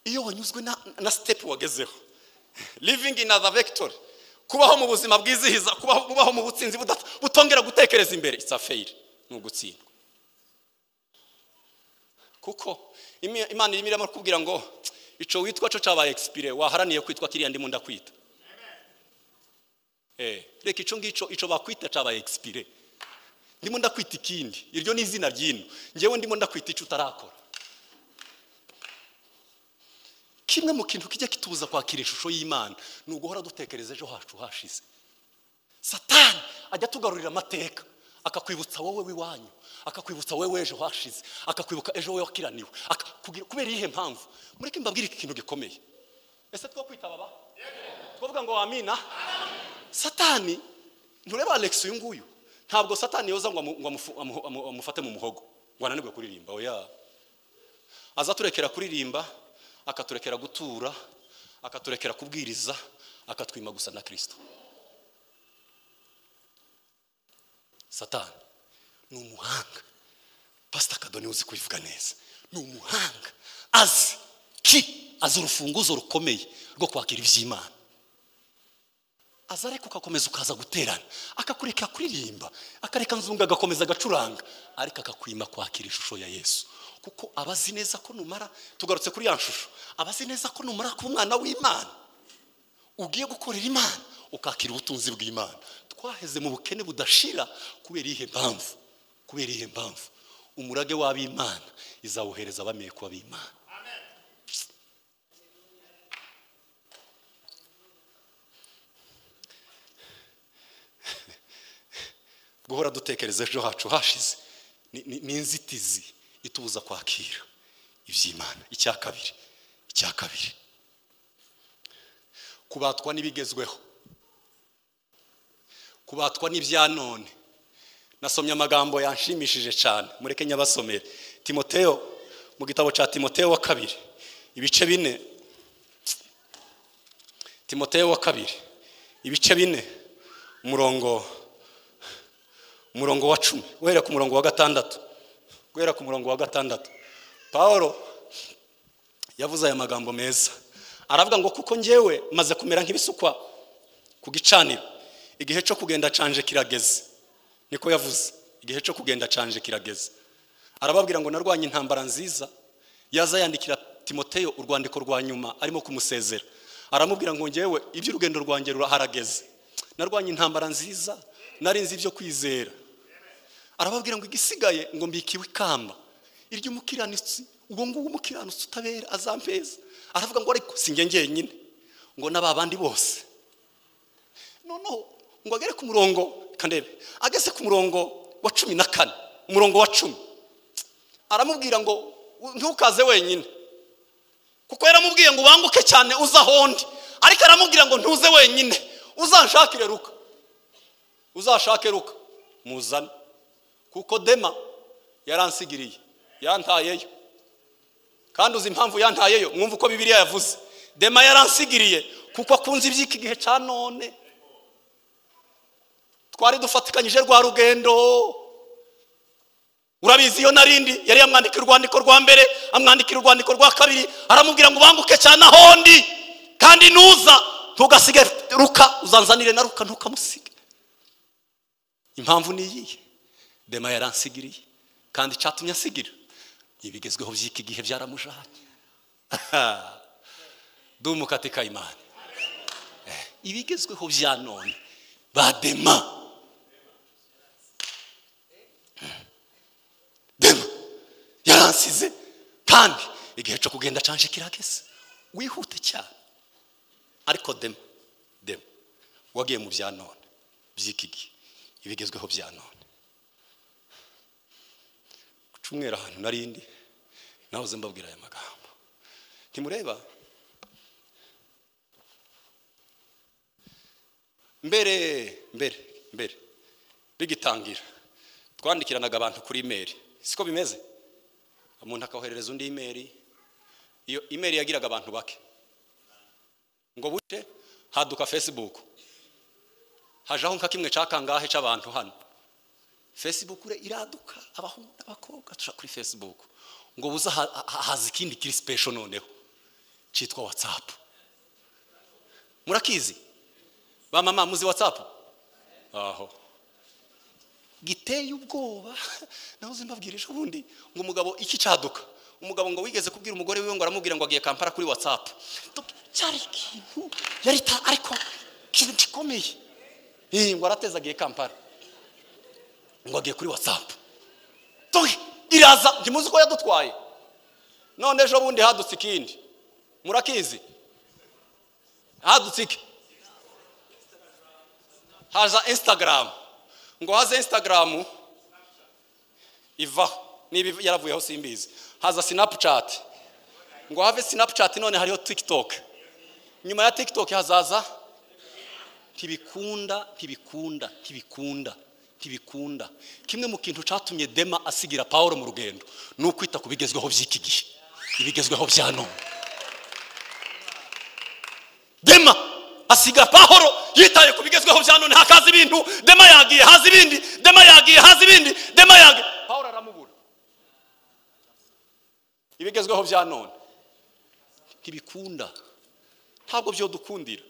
[SPEAKER 1] iyo wanyuzwe na, na step wagezeho living in other vector kubaho mu buzima bwizihiza kubaho, kubaho mu butsinzi budata- butongera gutekereza imbere it's a fail ni ugutsindwa kuko imi- imana irimo irimo kubwira ngo ico witwa co cabaye expire waharaniye kwitwa kiriya ndimo ndakwita eh reka ico ngico ico bakwita cabaye expire ndimo ndakwita ikindi iryo ni izina ry'ino njyewe ndimo ndakwita ico utarakora kimwe mu kintu kijya kitubuza kwakira ishusho y'imana ni uguhora dutekereza ejo hacu hashize satani ajya atugarurira amateka akakwibutsa wowe w'iwanyu akakwibutsa wowe ejo hashize akakwibuka ejo wowe wakiraniwe aka- kugira- kubera iyihe mpamvu mureke mbabwire iki kintu gikomeye ese two kwitaba ba twavuga ngo wamina satani ntureba alex uyu nguyu ntabwo satani yoza ngo amu- ngo amufu- amu- amu- amufate mu muhogo ngo ananirwe kuririmba oya aza turekera kuririmba akaturekera gutura akaturekera kubwiriza akatwima gusa na kirisito satani ni umuhanga pasita kado niwe uzi kubivuga neza ni umuhanga azi ki azi urufunguzo rukomeye rwo kwakira iby'imana aza ariko ugakomeza ukaza guterana akakureka kuririmba akareka nzunga agakomeza agacuranga ariko akakwima kwakira ishusho ya yesu kuko aba azi neza ko numara tugarutse kuri ya shusho aba azi neza ko numara kuba umwana w'imana ugiye gukorera imana ukakira ubutunzi bw'imana twaheze mu bukene budashira kubera iyihe mpamvu kubera iyihe mpamvu umurage w'ab'imana izawuhereza bamenye ko ab'imana guhora dutekereza ejo hacu hashize ni- ni ni inzitizi itubuza kwakira iby'imana icya kabiri icya kabiri kubatwa n'ibigezweho kubatwa n'ibya none nasomye amagambo yanshimishije cyane mureke nyabasomere timoteyo mu gitabo cya timoteyo wa kabiri ibice bine timoteyo wa kabiri ibice bine umurongo umurongo wa cumi guhera ku murongo wa gatandatu guhera ku murongo wa gatandatu paul yavuze aya magambo meza aravuga ngo kuko njyewe maze kumera nk'ibisukwa ku gicaniro igihe cyo kugenda canje kirageze niko yavuze igihe cyo kugenda canje kirageze arababwira ngo narwanye intambara nziza yaza yandikira timoteyo urwandiko rwa nyuma arimo kumusezera aramubwira ngo njyewe iby'urugendo rwanjye ruraharageze narwanye intambara nziza nari nzi ibyo kwizera arababwira ngo igisigaye ngo mbikiwe ikamba iry'umukiranutsi uwo nguwo umukiranutsi utabera azampeza aravuga ngo ariko si njye njyenyine ngo n'aba bandi bose noneho ngo agere ku murongo kandebe ageze ku murongo wa cumi na kane umurongo wa cumi aramubwira ngo ntukaze wenyine kuko yaramubwiye ngo ubanguke cyane uze ahondi ariko aramubwira ngo ntuze wenyine uzanshakire ruka uzashake ruka muzane kuko dema yaransigiriye yantayeyo kandi uzi impamvu yantayeyo mwumva uko bibiliya yavuze dema yaransigiriye kuko akunze iby'iki gihe cya none twari dufatikanyije rwa rugendo urabizi iyo narindi yari yamwandikira urwandiko rwa mbere amwandikira urwandiko rwa kabiri aramubwira ngo ubanguke cyane ahondi kandi nuza ntugasige ruka uzanzanire na ruka ntukamusige impamvu ni iyihe dema yaransigiriye kandi icyatumye asigira ibigezweho by'iki gihe byaramujanye dumukate kayimana Eh, ibigezweho bya none ba dema dema yaransize kandi igihe cyo kugenda canje kirageze wihute cyane ariko dema dema wagiye mu bya none by'iki gihe ibigezweho bya none gucumwera ahantu narindi nahoze mbabwira aya magambo ntimureba mbere mbere mbere bigitangira twandikiranaga abantu kuri imeri siko bimeze umuntu akoherereza undi imeri iyo imeri yagiraga abantu bake ngo buce haduka facebook hajaho nka kimwe cya kangahe cy'abantu hano facebook ure iraduka abahungu n'abakobwa tuja kuri facebook ngo buze ha- ha- haza ikindi kiri special noneho cyitwa whatsapp murakizi ba mama muzi whatsapp aho giteye ubwoba nawe uzimbabwira ejo bundi ngo umugabo iki cyaduka umugabo ngo wigeze kubwira umugore wiwe ngo aramubwira ngo agiye kampara kuri whatsapp Donc, cyari ikintu yari ta- ariko ikintu gikomeye Eh, ngo arateze agiye kampara ngo agiye kuri whatsapp Donc, iraza ntimuzi ko yadutwaye none ejo bundi hadutse ikindi murakizi hadutse iki haza instagram ngo haze instagram ivaho niba yaravuyeho simbizi haza snapchat ngo have snapchat none hariho tiktok nyuma ya tiktok hazaza ntibikunda ntibikunda ntibikunda ntibikunda kimwe mu kintu cyatumye dema asigira pawulo mu rugendo ni ukwita ku bigezweho by'iki gihe ibigezweho bya none dema asiga pahoro yitaye ku bigezweho bya none hakaza ibintu dema yagiye haza ibindi dema yagiye haza ibindi dema yagiye pahoro aramubura ibigezweho bya none ntibikunda ntabwo byo dukundira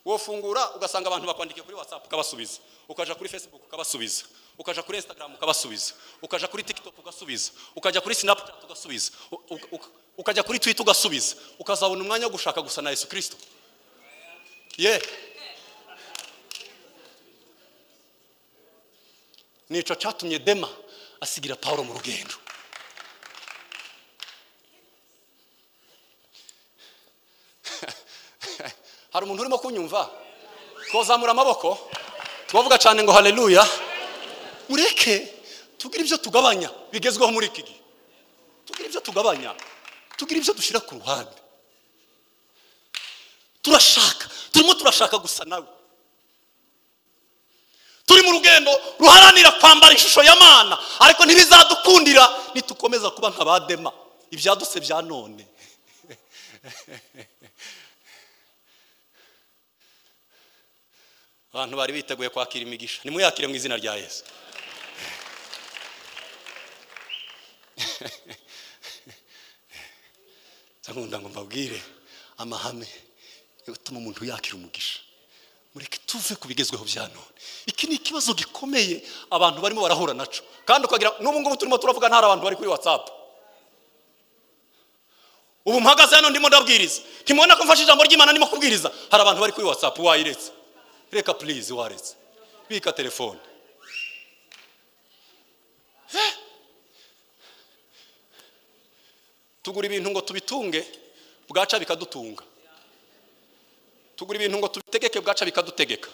[SPEAKER 1] wowe fungura ugasanga abantu bakwandikiye kuri whatsapp ukabasubiza ukaja kuri facebook ukabasubiza ukaja kuri instagram ukabasubiza ukaja kuri tiktok ugasubiza ukajya kuri snapchat ugasubiza u- u- u- ukajya kuri twitter ugasubiza ukazabona umwanya wo gushaka gusa na yesu kirisito ye nico cyatumye dema asigira pawulo mu rugendo hari umuntu urimo kunyumva twazamura amaboko twavuga cyane ngo haleluya mureke tugire ibyo tugabanya bigezweho muri iki gihe tugire ibyo tugabanya tugire ibyo dushyira ku ruhande turashaka turimo turashaka gusa nawe turi mu rugendo ruharanira kwambara ishusho ya mana ariko ntibizadukundira nitukomeza kuba nka ba dema ibyadutse bya none abantu bari biteguye kwakira imigisha nimuyakire mu izina rya yesu nkunda ngo mbabwire amahame yatuma umuntu yakira umugisha mureke tuve ku bigezweho bya none iki ni ikibazo gikomeye abantu barimo barahura naco kandi ukagira n'ubu ngubu turimo turavuga ntari abantu bari kuri whatsapp ubu mpagaze hano ndimo ndabwiriza ntimubona ko mfashe ijambo ry'imana ndimo kubwiriza hari abantu bari kuri whatsapp wayiretse reka purize waretse bika telefone Eh. tugura ibintu ngo tubitunge bwaca bikadutunga tugura ibintu ngo tubitegeke bwaca bikadutegeka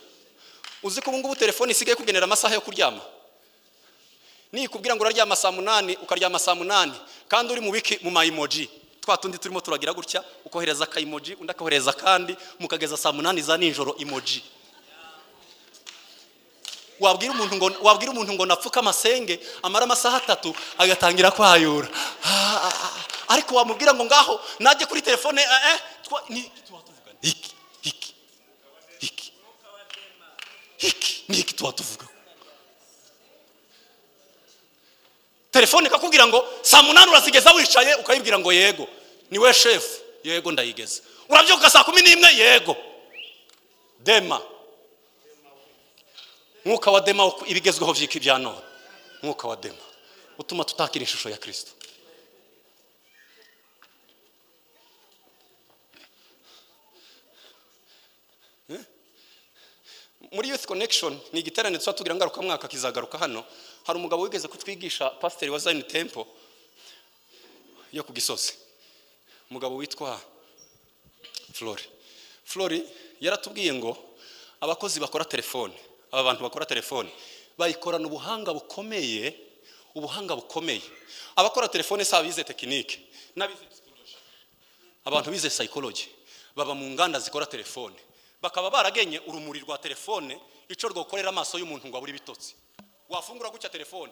[SPEAKER 1] uzi ko ubu ngubu telefone isigaye kugenera amasaha yo kuryama nikubwira ngo uraryama saa munani ukaryama saa munani kandi uri mu biki mu mayimoji twa tundi turimo turagira gutya ukohereza akayimoji undi akohereza akandi mukageza saa munani za nijoro imoji wabwira umuntu ngo wabwira umuntu ngo napfuke amasenge amara amasaha atatu agatangira kwayura Ah, ah, ah. ariko wamubwira ngo ngaho najye kuri telefone eh, eh, twa- ni- tuba tuvugana iki iki iki iki ni iki tuba tuvugaho telefone ikakubwira ngo saa munani urazigeza wicaye ukayibwira ngo yego ni we shefu yego ndayigeza urabyuka saa kumi n'imwe yego dema mwuka wa dema wo- ibigezweho by'iki bya none mwuka wa dema utuma tutakira ishusho ya kirisito Eh? muri youth connection ni igiterane tuba tugira ngarukamwaka kizagaruka hano hari umugabo wigeze kutwigisha pasiteri wa zayini tempo yo ku gisozi umugabo witwa flori flori yaratubwiye ngo abakozi bakora telefone aba bantu bakora telefone bayikorana ubuhanga bukomeye ubuhanga bukomeye abakora telefone si abize tekinike n'abize psikoloji abantu bize psychology baba mu nganda zikora telefone bakaba baragenye urumuri rwa telefone icyo rwakorera amaso y'umuntu ngo abure ibitotsi wafungura gutya telefone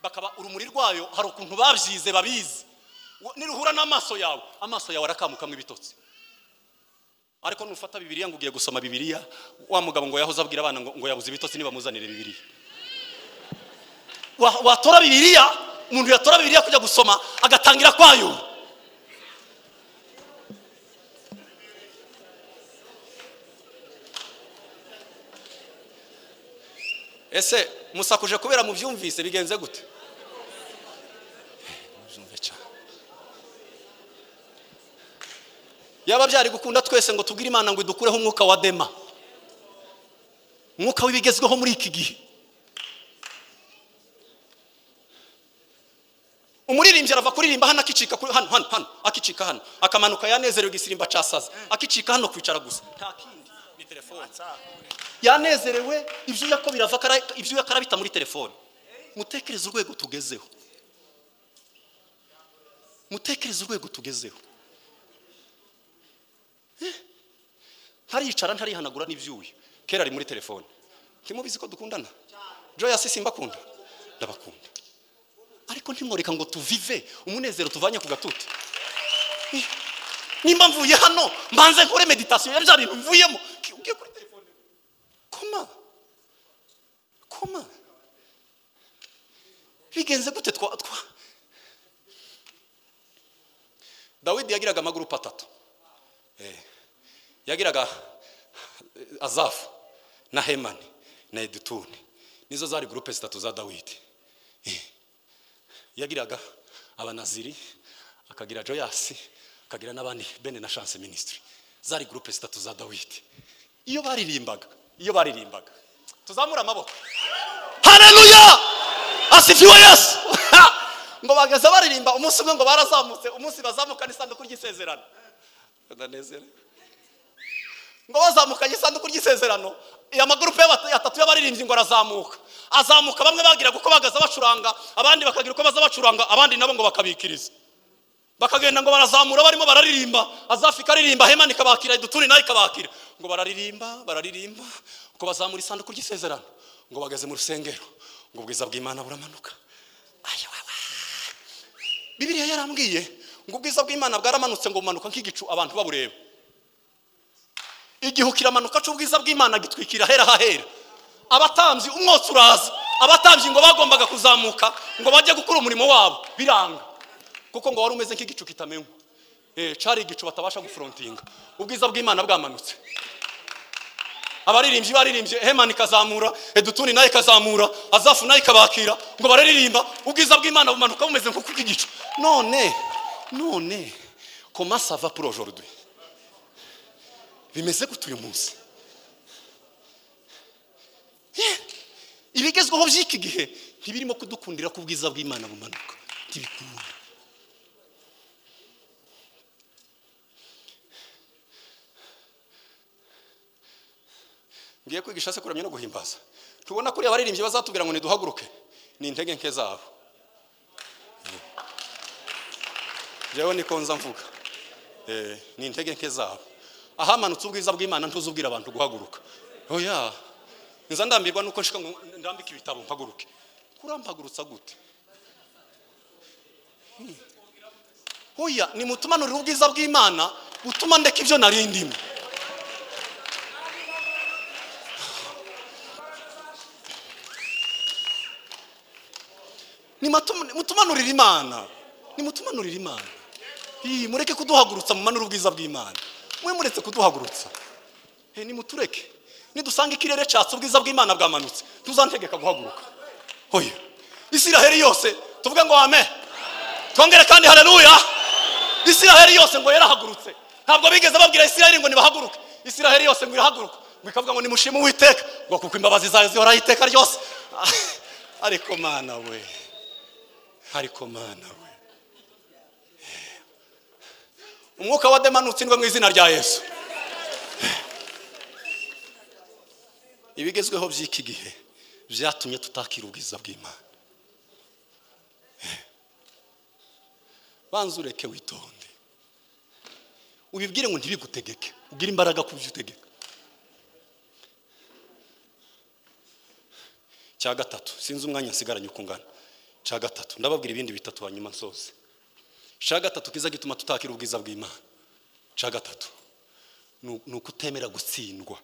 [SPEAKER 1] bakaba urumuri rwayo hari ukuntu babyize babizi Wa- niruhura n'amaso yawe amaso yawe arakamukamwe ibitotsi ariko nufata bibiliya ngo ugiye gusoma bibiliya wa mugabo ngo yahoze abwira abana ngo ngo yabuze ibitotsi nibamuzanire bibiliya Wa- watora bibiliya umuntu yatora bibiliya kujya gusoma agatangira kwayo ese musakuje kubera mubyumvise bigenze gute Mubyumve cyane. yaba byari gukunda twese ngo tubwire imana ngo idukureho umwuka wa dema umwuka w'ibigezweho muri iki gihe umuririmbyi arava kuririmba hano akicika kuri hano hano hano akicika hano akamanuka yanezerewe igisimba casaza akicika hano kwicara gusa nta kindi ni telefone yanezerewe ibyuya ko birava akara- ibyuya karabita muri telefone mutekereze urwego tugezeho mutekereze urwego tugezeho Eh, ntariyicara ntarihanagura n'ibyuya kera ari muri telefone ntimubizi ko dukundana joyasi simbakunda ndabakunda ariko ntimworeka ngo tuvive umunezero tuvanye ku gatuti Eh, nimba mvuye hano mbanze nkore meditasiyo ya bya bintu mvuyemo Ki- ugiye kuri telefone koma koma bigenze gute twa twa dawidi yagiraga amagurupu atatu Eh, yagiraga eh, azafu na hemani na edutuni nizo zari gurupe zitatu za dawidi Eh, yagiraga abanaziri akagira joyasi akagira n'abandi bene na chance ministry zari gurupe zitatu za dawidi iyo baririmbaga iyo baririmbaga tuzamure amaboko hareruya asifiwe yesu ngo bageze baririmba umunsi umwe ngo barazamutse umunsi bazamukana isanduku ry'isezerano ndanezerewe ngo bazamukanye isanduku ry'isezerano iya magurupe y'abata- atatu y'abaririmbyi ngo arazamuka azamuka bamwe bagiraga uko bagaza bacuranga abandi bakagira uko baza bacuranga abandi nabo ngo bakabikiriza bakagenda ngo barazamura barimo bararirimba azafika aririmba hemani ikabakira idutuni nayo ikabakira ngo bararirimba bararirimba ngo bazamura isanduku ry'isezerano ngo bageze mu rusengero ngo ubwiza bw'imana buramanuka ayiwawa bibiliya yarambwiye ngo ubwiza bw'imana bwaramanutse ngo bumanuka nk'igicu abantu babureba igihe kiramanuka cy'ubwiza bw'imana gitwikira ahera hahera abatambyi umwotsi uraza abatambyi ngo bagombaga kuzamuka ngo bajye gukora umurimo wabo biranga kuko ngo wari umeze nk'igicu kitamenywa Eh, cari igicu batabasha guforontinga ubwiza bw'imana bwamanutse abaririmbyi baririmbye hemani ikazamura edutuni nayo ikazamura azafu nayo ikabakira ngo bararirimba ubwiza bw'imana bumanuka bumeze nko kubw'igicu none none komasava pour aujourd'hui bimeze gute uyu munsi Eh, ibigezweho by'iki gihe ntibirimo kudukundira ko ubwiza bw'imana bumanuka ntibikunda ngiye kwigisha se kuramya no guhimbaza tubona kuri abaririmbyi bazatubwira ngo niduhaguruke ni intege nke zabo jewe niko nza mvuga Eh, ni intege nke zabo ahamanutse ubwiza bw'imana ntuzubwira abantu guhaguruka oya nza ndambirwa nuko nshika ngo ndambike ibitabo mpaguruke kurampagurutsa gute Hmm. oya ni mutumanurira ubwiza bw'imana butuma ndeka ibyo nari ndimo nimutumanurire imana nimutumanurire imana Ii, mureke kuduhagurutsa mumanure ubwiza bw'imana mwe muretse kuduhagurutsa Eh, nimutureke nidusanga ikirere cyatse ubwiza bw'imana bwamanutse ntuzantegeka guhaguruka hoya isiraheli yose tuvuge ngo ame twongere kandi haleluya isiraheli yose ngo yarahagurutse ntabwo bigeze babwira isiraheli ngo nibahaguruke isiraheli yose ngo irahaguruka ngo ikavuga ngo nimushime uwiteka ngo kuko imbabazi zayo zihoraho iteka ryose ariko mana we ariko mana we umwuka wa dema nutsindwe mu izina rya yesu ibigezweho by'iki gihe byatumye tutakira ubwiza bw'imana banza ureke witonde ubibwire ngo ntibigutegeke ugire imbaraga ku byo utegeka cya gatatu sinzi umwanya nsigaranye uko ungana cya gatatu ndababwira ibindi bitatu hanyuma nsoze cya gatatu kiza gituma tutakira ubwiza bw'imana cya gatatu ni ni ukutemera gutsindwa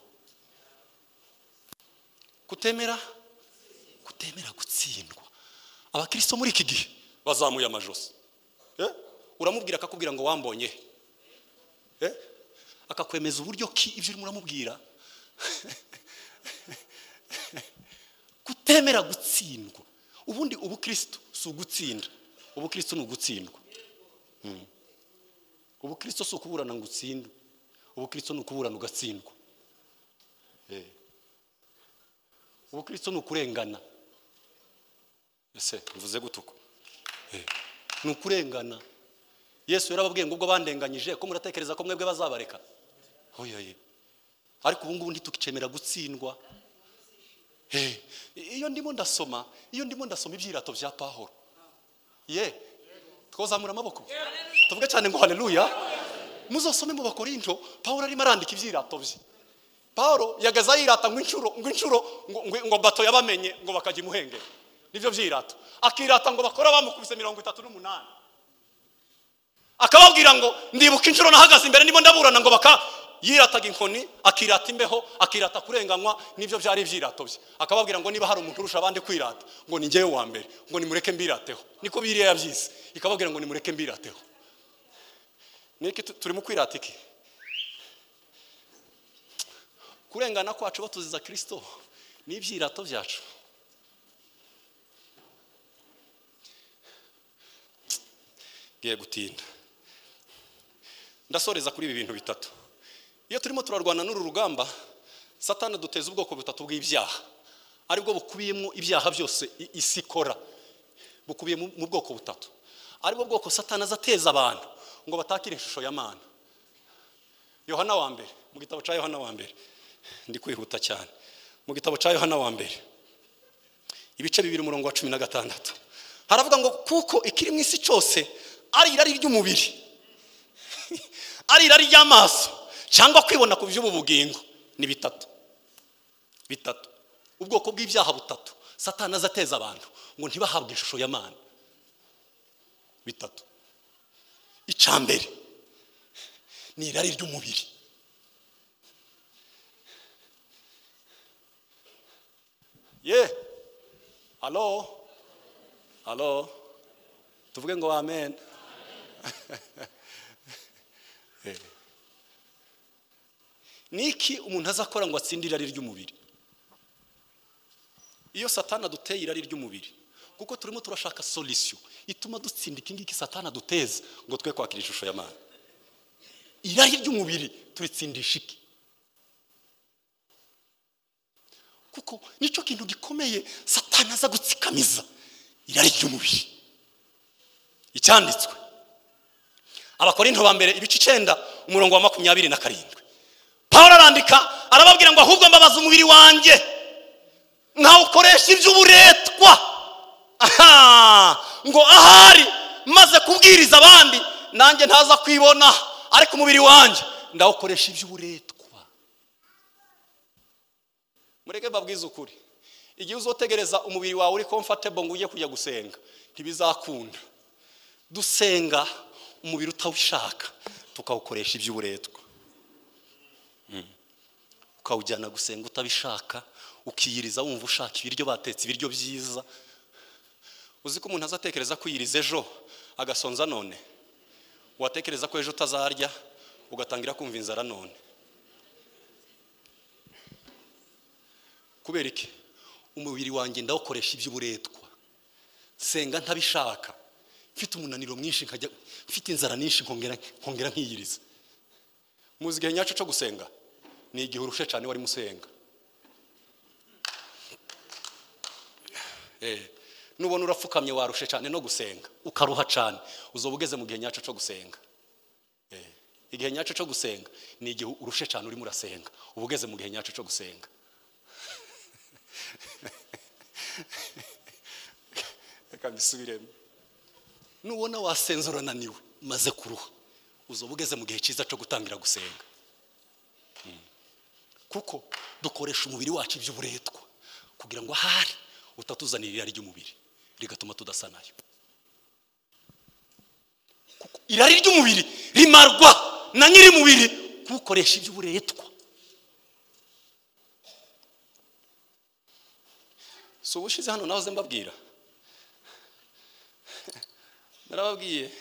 [SPEAKER 1] kutemera kutemera gutsindwa abakristo muri iki gihe bazamuye amajosi Eh? uramubwira akakubwira ngo wambonye he? Eh? akakwemeza uburyo ki ibyo urimo uramubwira kutemera gutsindwa ubundi ubukristo si ugutsinda ubukristo ni ugutsindwa Mm. ubukristo si ukuburana ngo utsindwe ubukristo ni ukuburana ugatsindwa Eh. ubukristo ni ukurengana ese bivuze gutuko ni ukurengana yesu yarababwiye ngo ubwo bandenganyije ko muratekereza ko mwebwe bazabareka oyaye ariko ubu ngubu ntitukicemera gutsindwa Eh, iyo ndimo ndasoma iyo ndimo ndasoma ibyirato bya pahoro ye twazamura amaboko tuvuge cyane ngo haleluya muzasome mu bakorinto pahoro arimo arandika ibyirato bye pahoro yagaza yirata ngo inshuro ngo inshuro ngo- ngo- ngo bato yabamenye ngo bakajya imuhengera nibyo byirata akirata ngo bakora bamukubise mirongo itatu n'umunani akababwira ngo ndibuka inshuro nahagaze imbere ndimo ndaburana ngo baka yirataga inkoni akirata imbeho akirata kurenganywa nibyo byari ibyirato bye akababwira ngo niba hari umuntu urusha abandi kwirata ngo ni njyewe wa mbere ngo nimureke mbirateho niko biriya yabyise ikababwira ngo nimureke mbirateho niki tu- turimo kwirata iki kurengana kwacu batuziza kirisito ni ibyirato byacu ngiye gutinda ndasoreza kuri ibi bintu bitatu iyo turimo turarwana n'uru rugamba satani duteza ubwoko butatu bw'ibyaha aribwo bukubiyemo ibyaha byose i- isi ikora bukubiye mu mu bwoko butatu aribwo bwoko satani aza ateza abantu ngo batakire ishusho ya mana yohana wa mbere mu gitabo cya yohana wa mbere ndi kwihuta cyane mu gitabo cya yohana wa mbere ibice bibiri umurongo wa cumi na gatandatu haravuga ngo kuko ikiri mu isi cyose ari irari ry'umubiri ari irari ry'amaso cyangwa kwibona ku by'ubu bugingo ni bitatu bitatu ubwoko bw'ibyaha butatu satani aza ateza abantu ngo ntibahabwe ishusho ya mana bitatu icya mbere ni irari ry'umubiri ye halo halo tuvuge ngo amen Eh. ni iki umuntu azakora ngo atsinde irari ry'umubiri iyo satana aduteye irari ry'umubiri kuko turimo turashaka solisiyo ituma dutsinda iki ngiki satana aduteza ngo twe kwakira ishusho ya mana irari ry'umubiri turitsindisha iki kuko nicyo kintu gikomeye satani aza gutsikamiza irari ry'umubiri icyanditswe abakorinto ba mbere ibice icyenda umurongo wa makumyabiri na karindwi pawulo arandika arababwira ngo ahubwo mbabaza umubiri wanjye nkawukoresha iby'uburetwa aha ngo ahari maze kubwiriza abandi nanjye ntaza kwibona ariko umubiri wanjye ndawukoresha iby'uburetwa mureke babwize ukuri igihe uzotegereza umubiri wawe uri comfortable ngo ujye kujya gusenga ntibizakunda dusenga umubiri utawushaka tukawukoresha iby'uburetwa Mm. ukawujyana gusenga utabishaka ukiyiriza wumva ushaka ibiryo batetse ibiryo byiza uzi ko umuntu azatekereza kwiyiriza ejo agasonza none watekereza ko ejo utazarya ugatangira kumva inzara none kubera iki umubiri wanjye ndawukoresha iby'uburetwa senga ntabishaka mfite umunaniro mwinshi nkajya mfite inzara nyinshi nkongera nkongera nkiyiriza muzi igihe nyacyo cyo gusenga ni igihe urushe cyane warimo usenga Eh, nubona urapfukamye warushe cyane no gusenga ukaruha cyane uzoba ugeze mu gihe nyacyo cyo gusenga Eh, igihe nyacyo cyo gusenga ni igihe urushe cyane urimo urasenga uba ugeze mu gihe nyacyo cyo gusenga reka mbisubiremo nubona wasenze urananiwe maze kuruha uzoba ugeze mu gihe cyiza cyo gutangira gusenga Mm. kuko dukoresha umubiri wacu iby'uburetwa kugira ngo ahari
[SPEAKER 2] utatuzanira irari ry'umubiri rigatuma tudasa nayo Kuko irari ry'umubiri rimarwa na nyir'umubiri kuwukoresha iby'uburetwa
[SPEAKER 1] si ubushize hano nahoze mbabwira narababwiye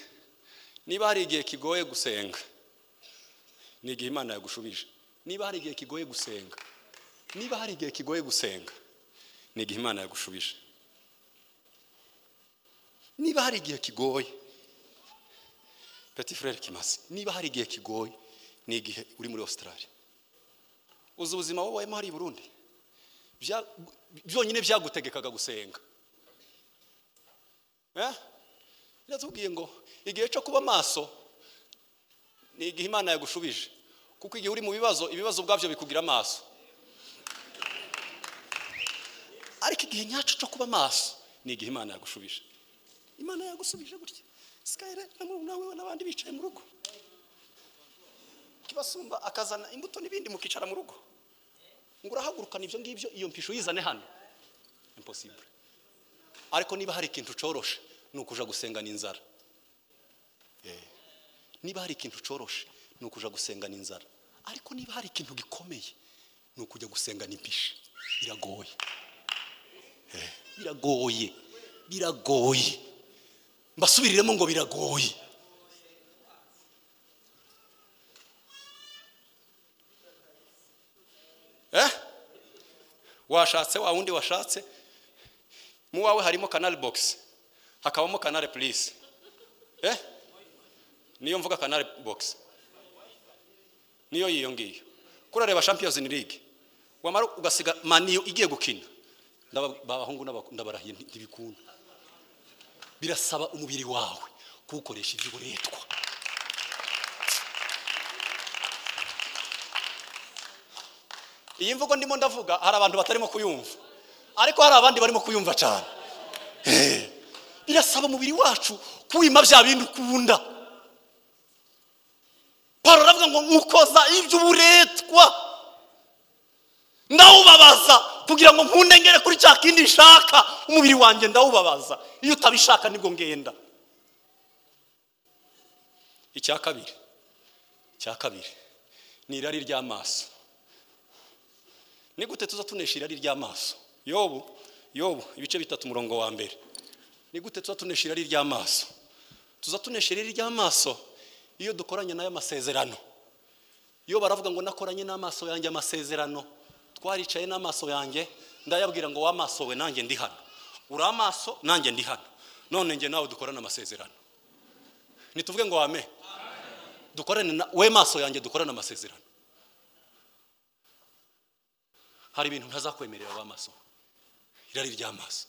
[SPEAKER 1] niba hari igihe kigoye gusenga ni igihe imana yagushubije niba hari igihe kigoye gusenga niba hari igihe kigoye gusenga ni igihe imana yagushubije niba hari igihe kigoye peti furere kimasi niba hari igihe kigoye ni igihe uri muri ositarari uzi ubuzima wabayemo hari i burundi Bya- byonyine byagutegekaga gusenga Eh? biratubwiye ngo igihe cyo kuba maso ni igihe imana yagushubije kuko igihe uri mu bibazo ibibazo ubwabyo bikugira amaso ariko igihe nyacyo cyo kuba maso ni igihe imana yagushubije imana yagusubije gutya sikayire nawe n'abandi bicaye mu rugo kibasumba akazana imbuto n'ibindi mukicara mu rugo ngo urahagurukana ibyo ngibyo iyo mpisho uyizane hano impossible ariko niba hari ikintu coroshe ni ukuja gusengana inzara Eh. niba hari ikintu coroshe ni ukuja gusengana inzara ariko niba hari ikintu gikomeye ni ukujya gusengana impisha biragoye Eh. biragoye biragoye mbasubiriremo ngo biragoye Eh? washatse wa wundi washatse mu wawe harimo kanari bogisi hakabamo kanari purisi Eh? niyo mvuga kanari bogisi niyo yiyo ngiyo kurareba champions league wamara ugasiga maniyo igiye gukina Ndaba- abahungu n'abak- ndabarahiye nti- ntibikunda birasaba umubiri wawe kuwukoresha iby'uburetwa iyi mvugo ndimo ndavuga hari abantu batarimo kuyumva ariko hari abandi barimo kuyumva cyane Eh, birasaba umubiri wacu kuwima bya bindi ukunda pawulo aravuga ngo nkukoza iby'uburetwa ndawubabaza kugira ngo nkunengere kuri cya kindi nshaka umubiri wanjye ndawubabaza iyo utabishaka nibwo ngenda icya kabiri icya kabiri ni irari ry'amaso ni gute tuza tunesha irari ry'amaso yobu yobu ibice bitatu umurongo wa mbere ni gute tuza tunesha irari ry'amaso tuza tunesha irari ry'amaso iyo dukoranye n'aya masezerano iyo baravuga ngo nakoranye n'amaso yanjye amasezerano twaricaye n'amaso yanjye ndayabwira ngo wamaso we nanjye ndi hano uri amaso nanjye ndi hano none njye nawe dukorane amasezerano ntituvuge ngo wame dukorane na- we maso yanjye dukorane amasezerano hari ibintu ntazakwemerera w'amaso irari ry'amaso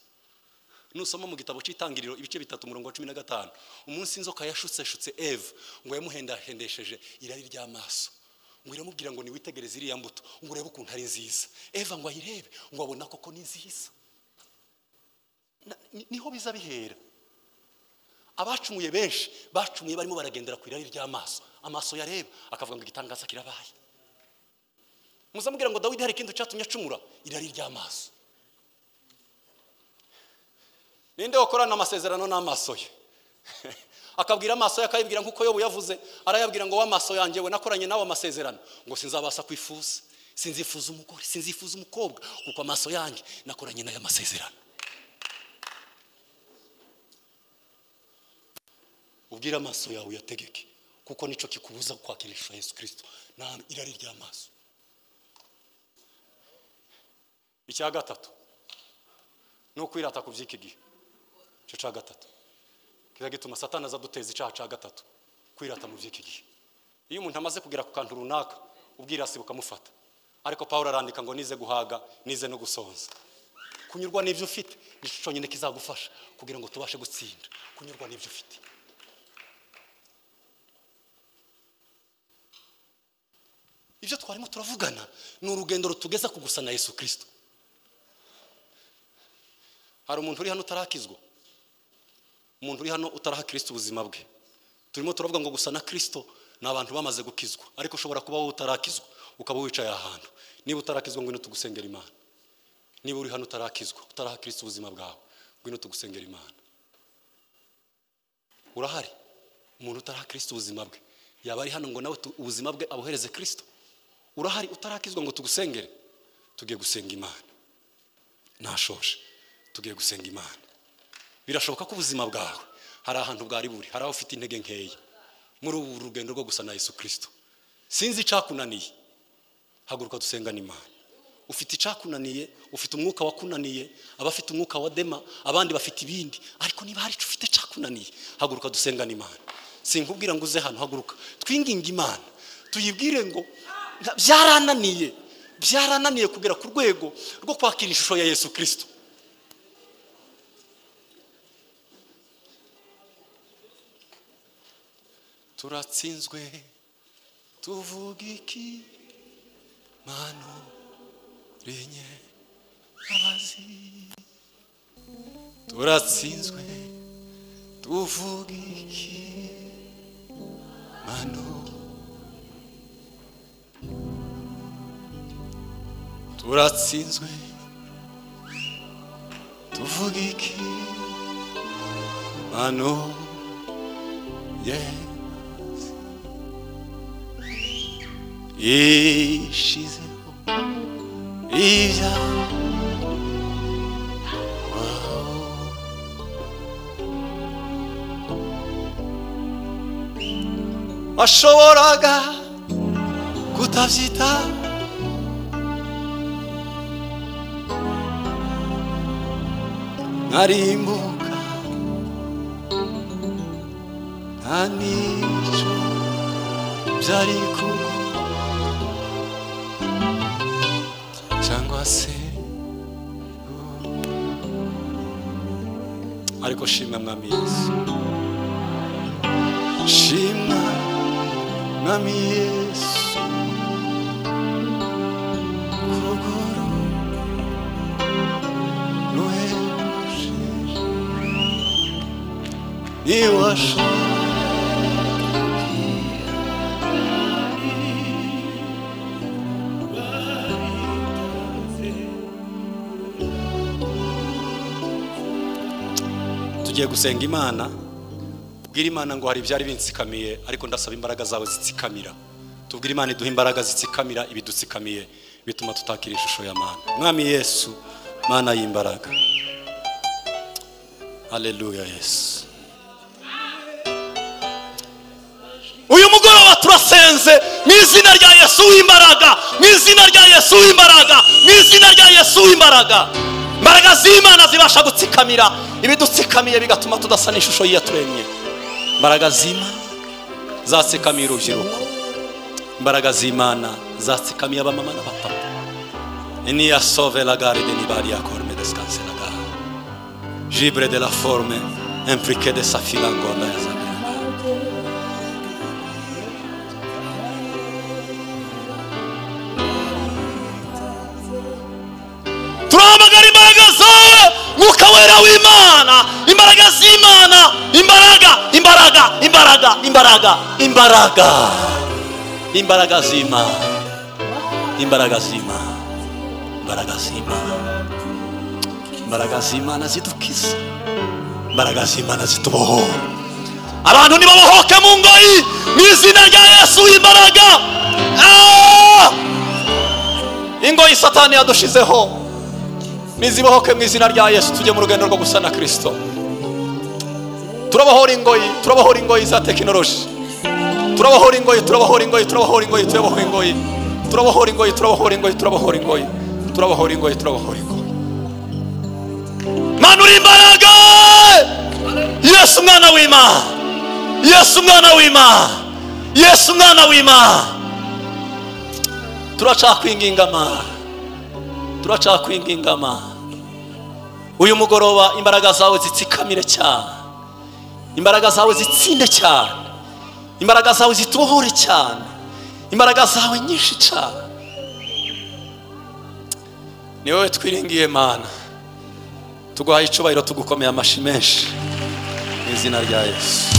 [SPEAKER 1] nusoma mu gitabo cy'itangiriro ibice bitatu umurongo wa cumi na gatanu umunsi inzoka yashutseshutse eve ngo yamuhendahendesheje irari ry'amaso ngo iramubwira ngo niwitegereze iriya mbuto ngo urebe ukuntu ari nziza eva ngo ayirebe ngo abona koko ni nziza Na- ni- niho biza bihera abacumuye benshi bacumuye barimo baragendera ku irari ry'amaso amaso yareba akavuga ngo igitangaza kirabaye muzamubwira ngo dawidi hari ikindi cyatumye acumura irari ry'amaso ninde wakorana amasezerano n'amaso ye akabwira amaso ye akayibwira nk'uko yobu yavuze arayabwira ngo w'amaso yanjye we nakoranye nawe amasezerano ngo sinzabasha kwifuza sinzifuza umugore sinzifuza umukobwa kuko amaso yanjye nakoranye n'aya masezerano ubwire amaso yawe uyategeke kuko nicyo kikubuza kwakirisha yesu kirisito ni irari ry'amaso icya gatatu ni ukwirata ku by'iki gihe icyo cya gatatu kiza gituma satani aza duteza icyaha cya gatatu kwirata mu by'iki gihe iyo umuntu amaze kugera ku kantu runaka ubwirasi bukamufata ariko pawulo arandika ngo nize guhaga nize no gusonza kunyurwa n'ibyo ufite nicyo cyonyine kizagufasha kugira ngo tubashe gutsinda kunyurwa n'ibyo ufite ibyo twarimo turavugana ni urugendo rutugeza ku gusa na yesu kirisito hari umuntu uri hano utarakizwa umuntu uri hano utaraha kirisito ubuzima bwe turimo turavuga ngo gusa na kirisito ni abantu bamaze gukizwa ariko ushobora kuba wowe utarakizwa ukaba wicaye ahantu niba utarakizwa ngwino tugusengera imana niba uri hano utarakizwa utarakirisa ubuzima bwawe ngwino tugusengera imana urahari umuntu utarakirisa ubuzima bwe yaba ari hano ngo nawe tu- ubuzima bwe abuhereze kirisito urahari utarakizwa ngo tugusengere tugiye gusenga imana ntashoje tugiye gusenga imana birashoboka ko ubuzima bwawe hari ahantu bwari buri hari aho ufite intege nkeya muri ubu rugendo rwo gusa na yesu kirisito sinzi icakunaniye haguruka dusengane imana ufite icakunaniye ufite umwuka wakunaniye abafite umwuka wa dema abandi bafite ibindi ariko niba hari icyo ufite cakunaniye haguruka dusengane imana sinkubwira ngo uze hano haguruka twinginge imana tuyibwire ngo "Nta- byarananiye byarananiye kugera ku rwego rwo kwakira ishusho ya yesu kirisito turatsinzwe tuvuga iki mano renye abazi turatsinzwe tuvuga iki mano turatsinzwe tuvuga iki mano yeah ishizeho ibya washoboraga kutabyita nkarimbuka nta n'icyo byari kuba cyangwa se ariko shimwa mwami yesu shimwa mwami yesu kuguru ruhebuje niwashoboye tugiye gusenga imana ubwire imana ngo hari ibyari binsikamiye ariko ndasaba imbaraga zawe zitsikamira tubwire imana iduha imbaraga zitsikamira ibidutsikamiye bituma tutakira ishusho ya mana mwami yesu mana y'imbaraga haleluya yesu uyu mugoroba turasenze mu izina rya yesu w'imbaraga mu izina rya yesu w'imbaraga mu izina rya yesu w'imbaraga imbaraga z'imana zibasha gutsikamira ibidutsikamiye bigatuma tudasa n'ishusho y'iyaturemye imbaraga z'imana zatsikamiye urubyiruko imbaraga z'imana zatsikamiye abamama n'abapapa eniya sove la gare de nibari ya korme descanse la gare jibre de la forme implique de sa filangonda ya zabera
[SPEAKER 3] turahamagara imbaraga zawe mwuka wera w'imana imbaraga z'imana imbaraga imbaraga imbaraga imbaraga
[SPEAKER 1] imbaraga imbaraga z'imana imbaraga z'imana imbaraga z'imana imbaraga z'imana zidukiza imbaraga z'imana zitubohora
[SPEAKER 3] abantu nibabohoke mu ngoyi mu izina rya yesu imbaraga Ah!
[SPEAKER 1] ingoyi satani yadushizeho nizibohoke mu izina rya yesu tujye mu rugendo rwo gusa na kirisito turabohora ingoyi turabohora ingoyi za tekinoloji turabohora ingoyi turabohora ingoyi turabohora ingoyi turabohora ingoyi turabohora ingoyi turabohora ingoyi turabohora ingoyi turabohora ingoyi turabohora ingoyi
[SPEAKER 3] manura imbaraga yesu umwana w'imana yesu umwana w'imana yesu umwana w'imana
[SPEAKER 1] turacakwinginga mana turacakwinginga mana uyu mugoroba imbaraga zawe zitsikamire cyane imbaraga zawe zitsinde cyane imbaraga zawe zitubohore cyane imbaraga zawe nyinshi cyane ni wowe twiringiye mana tuguhaye icyubahiro tugukomeye amashyi menshi mu izina rya yesu